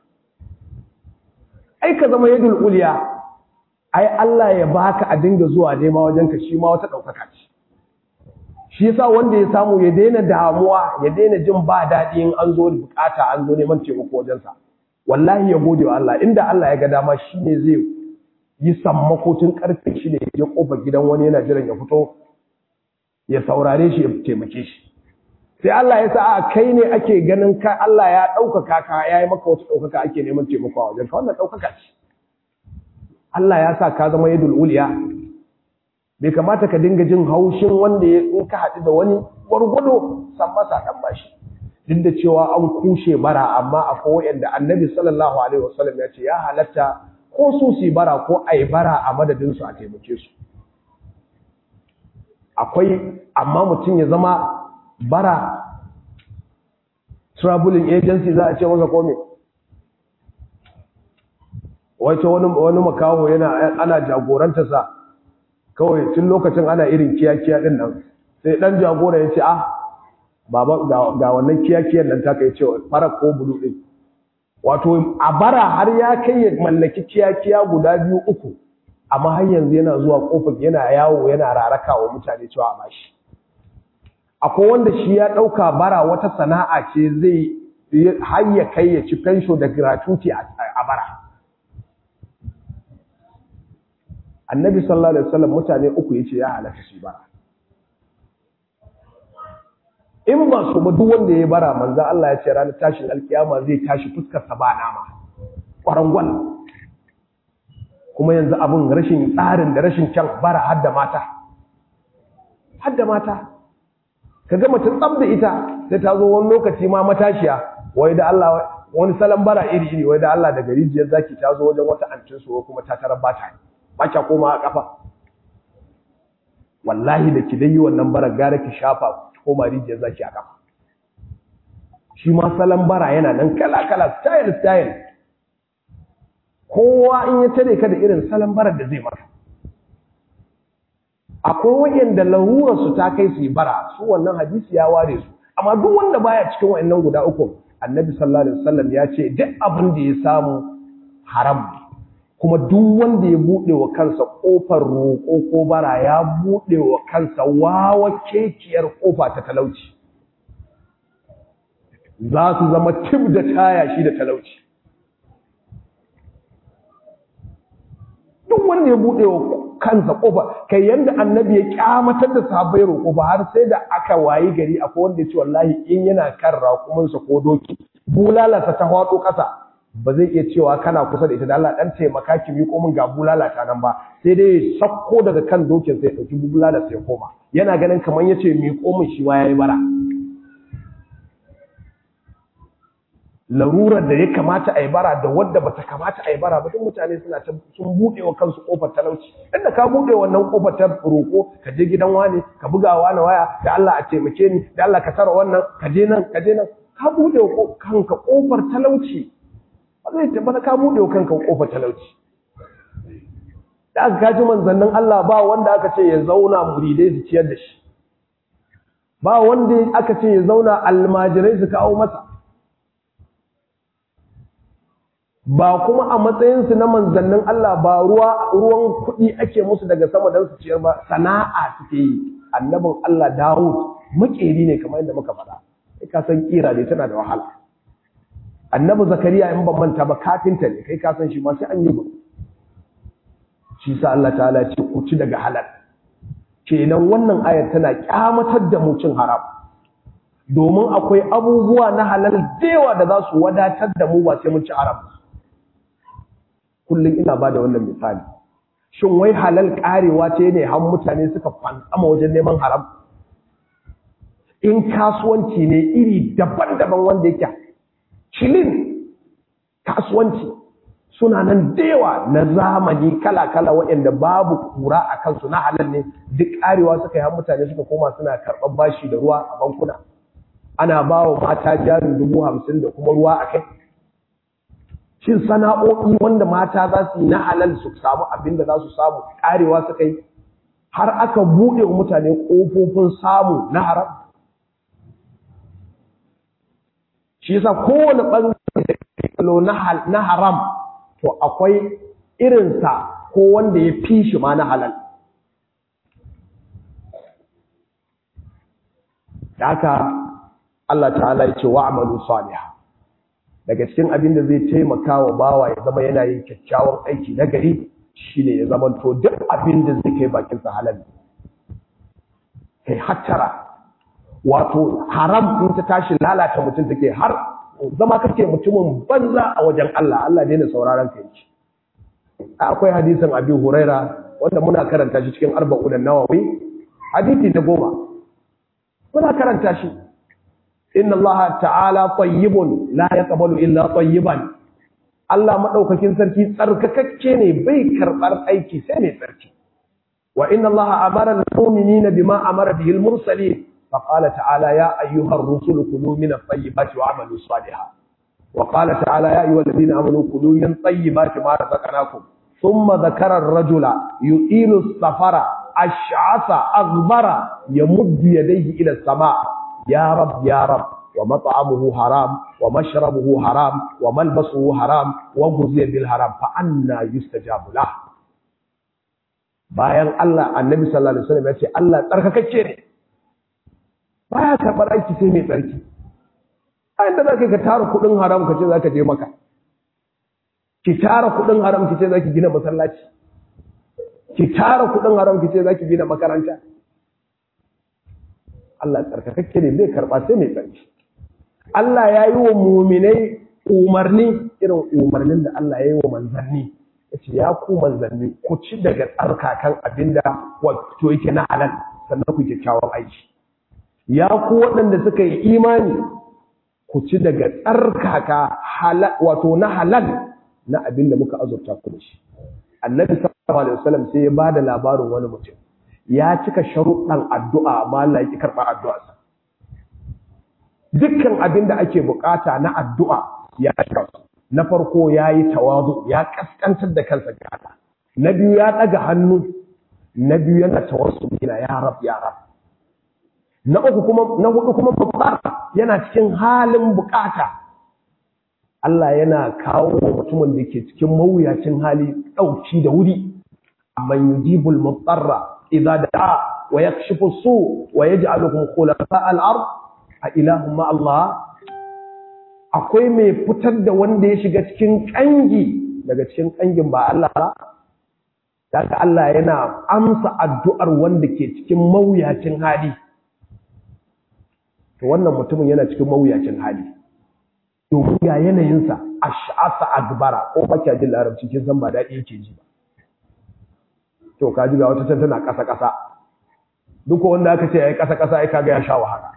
ai ka zama yadul uliya ai Allah ya baka a dinga zuwa nema wajen ka shi ma wata daukaka ce shi yasa wanda ya samu ya daina damuwa ya daina jin ba daɗi in an zo da bukata an zo neman taimako wajensa wallahi ya gode wa Allah inda Allah ya ga dama shine zai yi sammako tun karfe shi ne ya kofar gidan wani yana jiran ya fito ya saurare shi ya taimake shi sai Allah ya sa a kai ne ake ganin ka Allah ya ɗaukaka ka ya yi maka wata ɗaukaka ake neman taimako a wajen ka wannan ɗaukaka ce Allah ya sa ka zama yadul uliya bai kamata ka dinga jin haushin wanda ya in ka haɗu da wani gwargwado san masa ɗan bashi duk da cewa an kushe bara amma akwai wa'anda annabi sallallahu alaihi wasallam ya ce ya halatta ko su su bara ko a yi bara a madadinsu a taimake su akwai amma mutum ya zama bara traveling agency za a ce masa kome wace wani makaho yana ana jagoranta sa kawai tun lokacin ana irin kiyakiya din nan sai dan jagora ya ce ah baba ga wannan kiyakiyar nan ta kai cewa fara ko bulu din wato a bara har ya kai ya mallaki kiyakiya guda biyu uku amma har yanzu yana zuwa kofar yana yawo yana raraka wa mutane cewa a bashi akwai wanda shi ya ɗauka bara wata sana'a ce zai har ya kai ya ci fensho da gratuity a bara annabi sallallahu alaihi wasallam mutane uku yace ya halatta shi bara in ba su ba duk wanda ya bara manzo Allah ya ce ranar tashin alkiyama zai tashi fuskar sa ba nama kwarangwal kuma yanzu abun rashin tsarin da rashin kyan bara hadda mata hadda mata kaga mutum tsab da ita sai ta zo wani lokaci ma matashiya wai da Allah wani salon bara iri iri wai da Allah daga rijiyar zaki ta zo wajen wata antin su kuma ta tarar bata ba kya koma a kafa wallahi da ki dai yi wannan bara gara ki shafa koma rijiyar zaki a kafa shi ma salon bara yana nan kala kala style style kowa in ya tare ka da irin salon barar da zai maka akwai wayanda larurar su ta kai su yi bara su wannan hadisi ya ware su amma duk wanda baya cikin wayannan guda uku annabi sallallahu alaihi wasallam ya ce duk abin da ya samu haram kuma duk wanda ya bude wa kansa kofar roƙo ko bara ya bude wa kansa wawa kekiyar kofa ta talauci za su zama tib da taya shi da talauci duk wanda ya bude wa kansa kofa kai yanda annabi ya kyamatar da sahabbai roƙo ba har sai da aka wayi gari akwai wanda ya ce wallahi in yana kan raƙumansa ko doki bulalarsa ta hwado ƙasa ba zai iya cewa kana kusa da ita da Allah dan taimaka ki miƙo min ga bulalata nan ba sai dai sakko daga kan dokin sai ya ɗauki bulalarsa ya koma yana ganin kamar yace miƙo min shi ma yayi bara larurar da ya kamata a yi bara da wadda ba ta kamata a yi bara ba duk mutane suna ta sun buɗe wa kansu ƙofar talauci inda ka buɗe wannan ƙofar ta roƙo ka je gidan wani ka buga wani waya da Allah a taimake ni da Allah ka tara wannan ka je nan ka je nan ka buɗe wa kanka ƙofar talauci ba zai tabbata ka buɗe wa kanka ƙofar talauci da aka kaji manzannin Allah ba wanda aka ce ya zauna muridai su ciyar da shi ba wanda aka ce ya zauna almajirai su kawo masa ba kuma a matsayinsu na manzannin Allah ba ruwa ruwan kuɗi ake musu daga sama don su ciyar ba sana'a suke yi annabin Allah Dawud makeri ne kamar yadda muka faɗa kai ka san kira ne tana da wahala annabi Zakariya in ban manta ba kafinta ne kai ka san shi ma sai an yi ba shi sa Allah ta'ala ce ku ci daga halal kenan wannan ayar tana kyamatar da mu cin haram domin akwai abubuwa na halal dewa da za su wadatar da mu ba sai mun ci haram kullum ina ba da wannan misali shin wai halal karewa ce ne har mutane suka fantsama wajen neman haram in kasuwanci ne iri daban-daban wanda yake cilin kasuwanci suna nan dewa na zamani kala-kala waɗanda babu kura a kansu na halal ne duk karewa suka yi har mutane suka koma suna karɓar bashi da ruwa a bankuna ana ba wa mata jarin dubu hamsin da kuma ruwa a kai shin sana'o'i wanda mata za su yi na halal su samu abin da za su samu karewa suka yi har aka buɗe wa mutane ƙofofin samu na haram shi yasa kowane ɓangare na haram to akwai irinsa ko wanda ya fi shi ma na halal da haka Allah ta'ala ya ce wa'amalu salihah daga cikin abin da zai taimaka wa bawa ya zama yana yin kyakkyawan aiki na gari shine ya zama to duk abin da zai kai bakin sa halal kai hattara wato haram in ta tashi lalata mutum take har zama kake mutumin banza a wajen Allah Allah daina sauraron ka yake akwai hadisin Abi Huraira wanda muna karanta shi cikin arba'un an-nawawi hadisi na goma muna karanta shi inna Allah ta'ala tayyibun la yaqbalu illa tayyiban Allah madaukakin sarki tsarkakakke ne bai karbar aiki sai mai tsarki wa inna Allah amara al-mu'minina bima amara bihi al-mursalin fa qala ta'ala ya ayyuha ar-rusul kulu min at-tayyibati wa'malu salihan wa qala ta'ala ya ayyuha alladhina amanu kulu min tayyibati ma razaqnakum thumma dhakara ar-rajula yu'ilu as-safara ash'asa aghbara yamuddu yadayhi ila as-sama' يا رب يا رب ومطعمه حرام ومشربه حرام وملبسه حرام وغذي بالحرام فأنا يستجاب له bayan Allah annabi sallallahu alaihi wasallam ya ce Allah tsarkakacce ne baya karɓar aiki sai mai tsarki a inda zaka ka tara kuɗin haram ka ce zaka je maka ki tara kuɗin haram ki ce zaki gina masallaci ki tara kuɗin haram ki ce zaki gina makaranta Allah tsarkakakke ne zai karɓa sai mai tsarki. Allah ya yi wa muminai umarni irin umarnin da Allah ya yi wa manzanni. Ya ce, ya ku manzanni, ku ci daga tsarkakan abin da wato yake na halal, sannan ku kyakkyawan aiki. Ya ku waɗanda suka yi imani, ku ci daga tsarkaka wato na halal na abin da muka azurta ku da shi. Annabi sallallahu alaihi wasallam sai ya ba da labarin wani mutum. ya cika sharuɗan addu'a amma Allah yake karɓar addu'arsa. Dukkan abin da ake bukata na addu'a ya cika su. Na farko ya yi tawazu, ya ƙasƙantar da kansa ga Allah. Na biyu ya ɗaga hannu, na biyu yana tawassu yana ya rab ya rab. Na uku kuma na hudu kuma babba yana cikin halin bukata. Allah yana kawo mutumin da ke cikin mawuyacin hali ɗauki da wuri. Man yujibul mutsarra إذا دعا ويكشف السوء ويجعلكم خلفاء الأرض أإله مع الله akwai mai fitar da wanda ya shiga cikin kangi daga cikin kangin ba Allah ba daga Allah yana amsa addu'ar wanda ke cikin mawuyacin hali to wannan mutumin yana cikin mawuyacin hali domin ga yanayinsa ash'asa agbara ko baki jin larabci kin san ba daɗi yake ji ba to ka ji ga wata can tana ƙasa ƙasa duk wanda aka ce yayi ƙasa ƙasa ai kaga ya sha wahala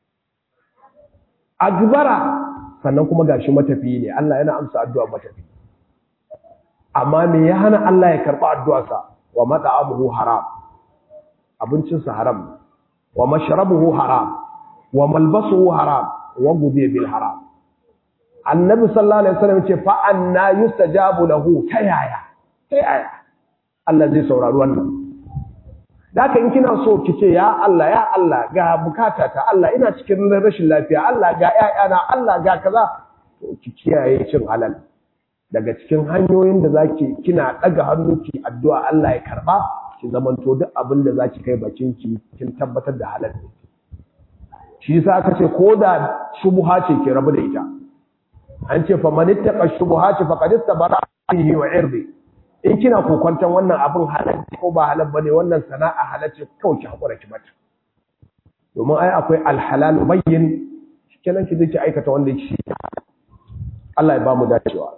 agbara sannan kuma gashi matafi ne Allah yana amsa addu'a matafi amma me ya hana Allah ya karba addu'arsa wa mat'amuhu haram abincinsa haram wa mashrabuhu haram wa malbasuhu haram wa gudiya bil haram annabi sallallahu alaihi wasallam ce fa anna yustajabu lahu ta yaya ta yaya Allah zai saurari wannan Daka in kina so ki ce ya Allah ya Allah ga bukatata Allah ina cikin rashin lafiya Allah ga ƴaƴana Allah ga kaza to ki kiyaye cin halal daga cikin hanyoyin da zaki kina daga hannu ki addu'a Allah ya karba ki zamanto duk abin da zaki kai bakin ki kin tabbatar da halal ne shi yasa aka ce koda shubha ce ki rabu da ita an ce fa man ittaqa shubuhati faqad istabara bihi wa irdi in kina kokwantan wannan abin halal ko ba halal bane wannan sana'a halal ce kawai ki hakura ki mata domin ai akwai alhalal bayyin kenan ki zai aikata wanda yake Allah ya ba mu dacewa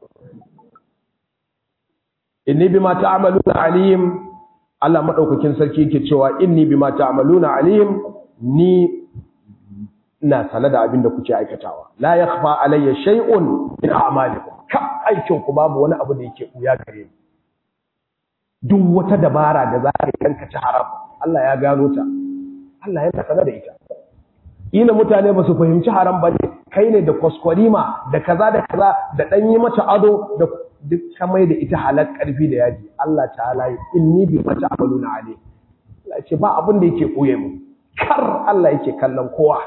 inni bima ta'maluna alim Allah madaukakin sarki yake cewa inni bima ta'maluna alim ni ina sane da abin da kuke aikatawa la yakhfa alayya shay'un min a'malikum ka aikin ku babu wani abu da yake buya gare ni duk wata dabara da za ka yanka ci haram Allah ya gano ta Allah yana sane da ita ina mutane ba su fahimci haram ba ne kai ne da kwaskwarima da kaza da kaza da dan yi mata ado da duk kamai da ita halal karfi da yaji Allah ta'ala inni bi mata amaluna alayhi Allah ce ba abin da yake koye mu kar Allah yake kallon kowa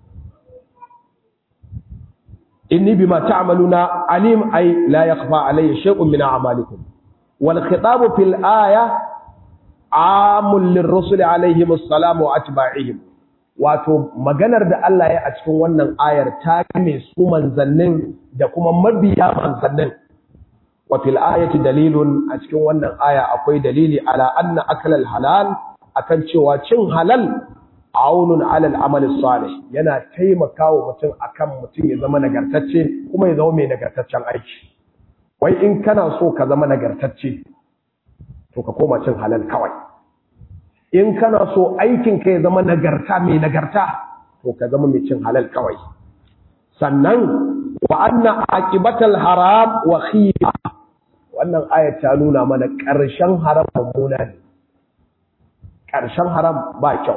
inni bima ta'maluna alim ay la yakhfa alayya shay'un min a'malikum wal khitabu fil aya amul lirrusul alayhim assalam wa atba'ihim wato maganar da Allah ya a cikin wannan ayar ta kame su manzannin da kuma mabiya manzannin wa fil ayati dalilun a cikin wannan aya akwai dalili ala anna aklal halal akan cewa cin halal aunun alal amali salih yana taimakawa mutum akan mutum ya zama nagartacce kuma ya zama mai nagartaccen aiki wai in kana so ka zama nagartacce to ka koma cin halal kawai in kana so aikin ka ya zama nagarta mai nagarta to ka zama mai cin halal kawai sannan wa anna aqibatal haram wa khiya wannan ayat ta nuna mana ƙarshen haram mummuna ne ƙarshen haram ba kyau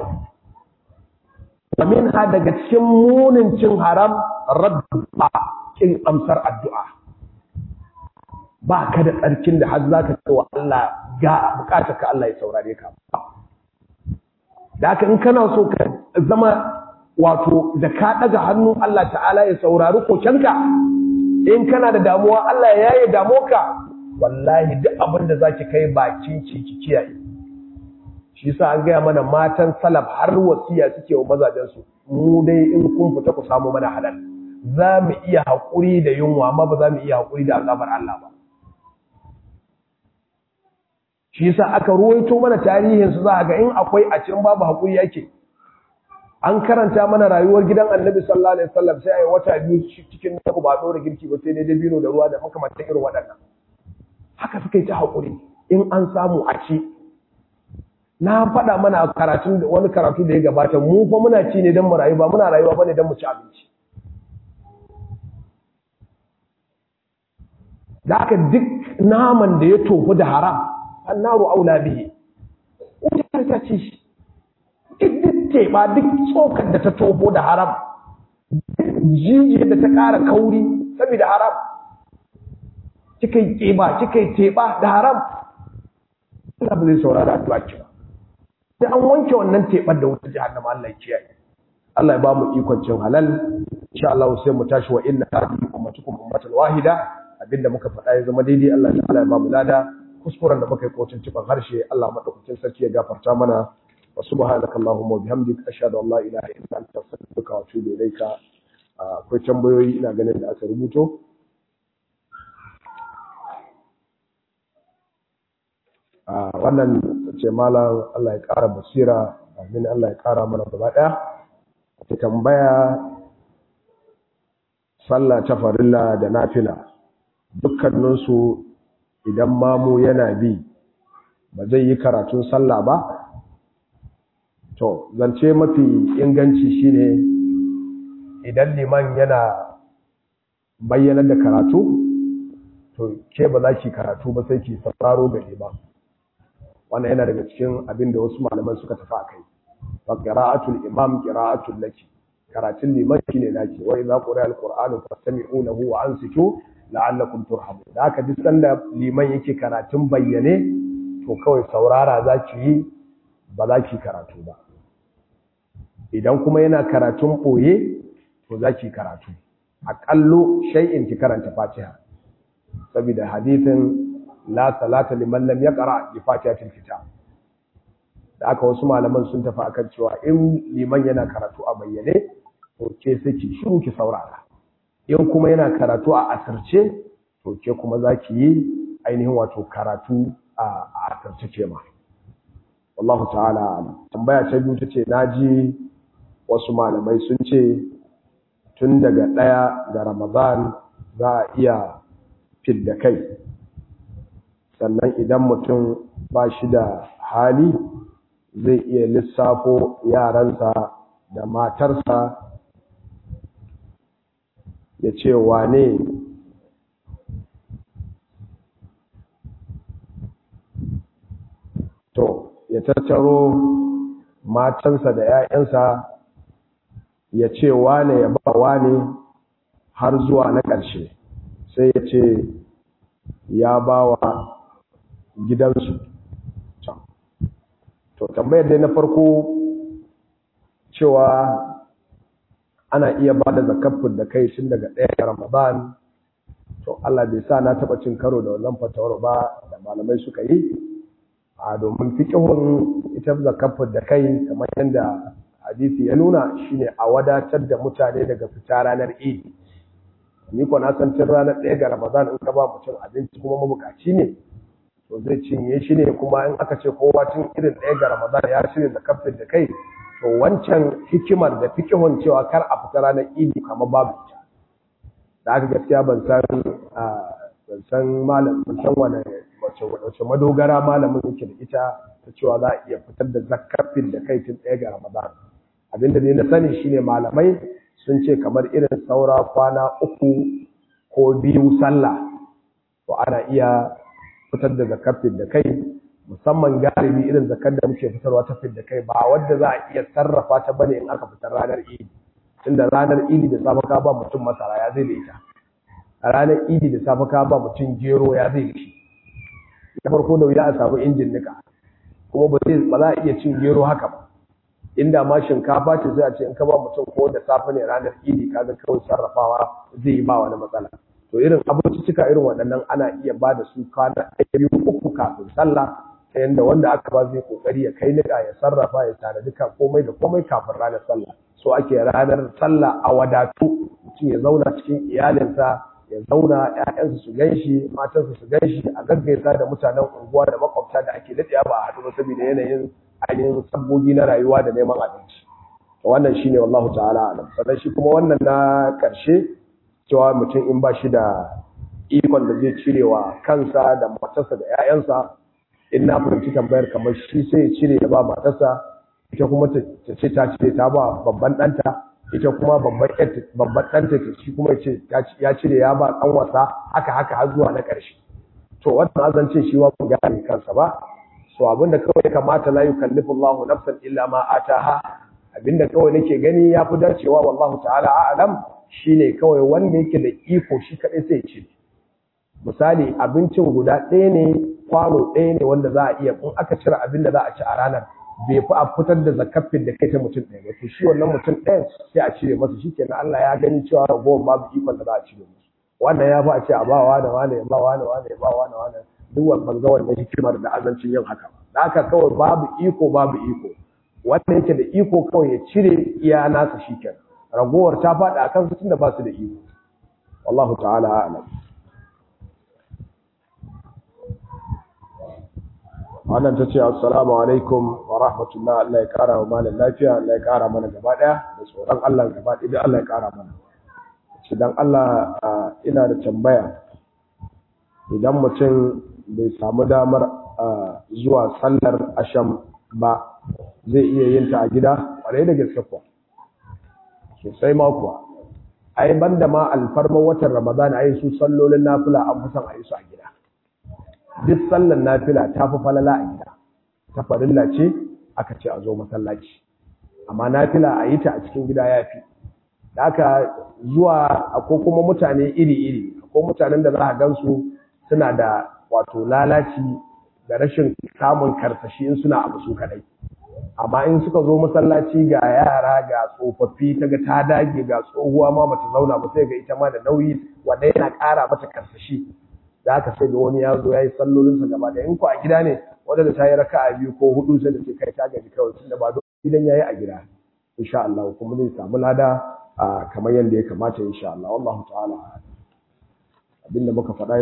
Amin ha daga cikin munin cin haram radda kin amsar addu'a. Ba ka da tsarkin da har za ka ce wa Allah ga bukatar ka Allah ya saurare ka. Da haka in kana so ka zama wato da ka ɗaga hannu Allah ta'ala ya saurari kokenka, in kana da damuwa Allah ya yi damuwa wallahi duk abin da za ki kai bakin ki kiyaye. shi yasa an gaya mana matan salaf har wasiya suke wa mazajensu mu dai in kun fita ku samu mana halal za mu iya haƙuri da yunwa amma ba za mu iya haƙuri da azabar Allah ba shi yasa aka ruwaito mana tarihin su za ga in akwai a cikin babu haƙuri yake an karanta mana rayuwar gidan annabi sallallahu alaihi wasallam sai ayi wata biyu cikin naku ba dora girki ba sai dai dabino da ruwa da makamantan irin waɗannan haka suka yi ta haƙuri in an samu a ci na faɗa mana karatun wani karatu da ya gabata mu fa muna ci ne don mu rayu ba muna rayuwa bane don mu ci abinci da aka duk naman da ya tofu da haram annaru aula bihi wuta ta ci shi duk teɓa duk tsokar da ta tofo da haram jijiyar da ta ƙara kauri saboda haram kika yi ƙeba kika yi teɓa da haram Allah ba zai saurara addu'a ki ba sai an wanke wannan teɓar da wata jahannama Allah ya kiyaye Allah ya ba mu ikon cin halal insha Allah sai mu tashi wa inna hadhihi ummatukum ummatan wahida abinda muka faɗa ya zama daidai Allah ta'ala ya ba mu lada kuskuren da muka yi kotun cikin harshe Allah madaukakin sarki ya gafarta mana wa subhanaka allahumma wa bihamdika ashhadu an la ilaha illa anta astaghfiruka wa atubu ilaika akwai tambayoyi ina ganin da aka rubuto wannan ce malam Allah ya ƙara basira amin Allah ya ƙara mana gaba ɗaya ta tambaya sallah ta farilla da nafila dukkaninsu idan mamu yana bi ba zai yi karatun sallah ba to zance mafi inganci shine idan liman yana bayyanar da karatu to ke ba za ki karatu ba sai ki sauraro gare ba wannan yana daga cikin abin da wasu malaman suka tafi akai fa qira'atul imam qira'atul laki karatun liman shine naki wa idza quri'a alqur'anu fastami'u lahu wa ansitu la'allakum turhamun da haka duk sanda liman yake karatun bayyane to kawai saurara zaki yi ba za ki karatu ba idan kuma yana karatun boye to za ki karatu aƙallo shay'in ki karanta fatiha saboda hadithin la salata liman lam yaqra bi fatihatil kitab da aka wasu malaman sun tafi akan cewa in liman yana karatu a bayyane to ke sai ki shiru ki saurara in kuma yana karatu a asirce to ke kuma zaki yi ainihin wato karatu a asirce ce ma wallahu ta'ala tambaya ta biyu tace naji wasu malamai sun ce tun daga ɗaya ga ramadan za a iya fidda kai sannan idan mutum ba shi da hali zai iya lissafo yaransa da matarsa ya ce wane to ya tattaro matansa da 'ya'yansa ya ce wane ya ba wane har zuwa na ƙarshe sai ya ce ya ba wa gidansu to tambayar dai na farko cewa ana iya ba da zakafin da kai tun daga ɗaya ramadan to Allah bai sa na taɓa cin karo da wannan fatawar ba da malamai suka yi a domin fikihun ita zakafin da kai kamar yadda hadisi ya nuna shine a wadatar da mutane daga fita ranar idi ni ko na san tun ranar ɗaya ga ramadan in ka ba mutum abinci kuma mabukaci ne to zai cinye shi ne kuma in aka ce kowa tun irin ɗaya ga ramadan ya shirya da kafin da kai to wancan hikimar da fikihun cewa kar a fita ranar idi kamar babu ita da aka gaskiya ban san ban san malam ban san wani wace madogara malamin yake da ita ta cewa za a iya fitar da zakafin da kai tun ɗaya ga ramadan abinda ne na sani shine malamai sun ce kamar irin saura kwana uku ko biyu sallah to ana iya fitar da zakafin da kai musamman galibi irin zakar da muke fitarwa ta fit da kai ba wadda za a iya sarrafa ta bane in aka fitar ranar idi tunda ranar idi da safe ka ba mutum masara ya zai da ita a ranar idi da safe ka ba mutum gero ya zai da shi na farko da wuya a samu injin nika kuma ba za a iya cin gero haka ba inda ma shinkafa ce sai a ce in ka ba mutum ko da safe ne ranar idi kaga kawai sarrafawa zai yi ba wani matsala to irin abincicika irin waɗannan ana iya ba da su kwana ɗaya biyu uku kafin sallah ta yadda wanda aka ba zai kokari ya kai niƙa ya sarrafa ya tare duka komai da komai kafin ranar sallah so ake ranar sallah a wadatu mutum ya zauna cikin iyalinsa ya zauna ƴaƴansa su ganshi matansa su ganshi a gaggaisa da mutanen unguwa da makwabta da ake daɗewa ba a haɗu ba saboda yanayin ainihin sabbogi na rayuwa da neman abinci wannan shine wallahu ta'ala alam sannan shi kuma wannan na ƙarshe cewa mutum in ba shi da ikon da zai cire wa kansa da matarsa da 'ya'yansa in na fahimci tambayar kamar shi sai ya cire ya ba matarsa ita kuma ta ce ta cire ta ba babban ɗanta ita kuma babban ɗanta ta shi kuma ya cire ya ba ɗan wasa haka haka har zuwa na ƙarshe to wannan azancin shi ma ban gane kansa ba so abinda kawai kamata la yukallifu Allahu nafsan illa ma ataha abinda kawai nake gani yafi dacewa wallahu ta'ala a'lam shine kawai wanda yake da iko shi kadai sai ce misali abincin guda ɗaya ne kwano ɗaya ne wanda za a iya in aka cire abin da za a ci a ranar bai fi a fitar da zakafin da kai ta mutum ɗaya ba to shi wannan mutum ɗayan sai a cire masa shi kenan Allah ya gani cewa ragowar babu ikon da za a cire musu wannan ya fi a ce a ba wa da wane ya ba wa da wane ya ba wa da wane duk wannan ga wannan hikimar da azancin yin haka da haka kawai babu iko babu iko wanda yake da iko kawai ya cire iya nasa shi kenan ragowar ta faɗi a kansu tunda ba su da iko wallahu ta'ala a'lam wannan ta ce assalamu alaikum wa rahmatullah Allah ya kara wa malam lafiya Allah ya kara mana gaba daya da tsoron Allah gaba ɗaya Allah ya kara mana idan Allah ina da tambaya idan mutum bai samu damar zuwa sallar asham ba zai iya yin ta a gida ƙwarai da gaske kuwa sosai ma kuwa ai banda ma alfarman watan ramadan ai su sallolin nafila an fi son a yi su a gida duk sallar nafila ta fi falala a gida ta farilla ce aka ce a zo masallaci amma nafila a yi ta a cikin gida ya fi da aka zuwa ko kuma mutane iri-iri ko mutanen da za a gansu suna da wato lalaci da rashin samun karsashi in suna abu su kadai amma in suka zo masallaci ga yara ga tsofaffi ta ga ta dage ga tsohuwa ma bata zauna ba sai ga ita ma da nauyi wanda yana ƙara mata karsashi da aka sai ga wani ya zo ya yi sallolinsa gaba da in ku a gida ne wanda da ta yi raka'a biyu ko hudu sai da ce kai ta gaji kawai tunda ba idan ya yi a gida insha Allah kuma zai samu lada kamar yadda ya kamata insha Allah wallahu ta'ala abinda muka faɗa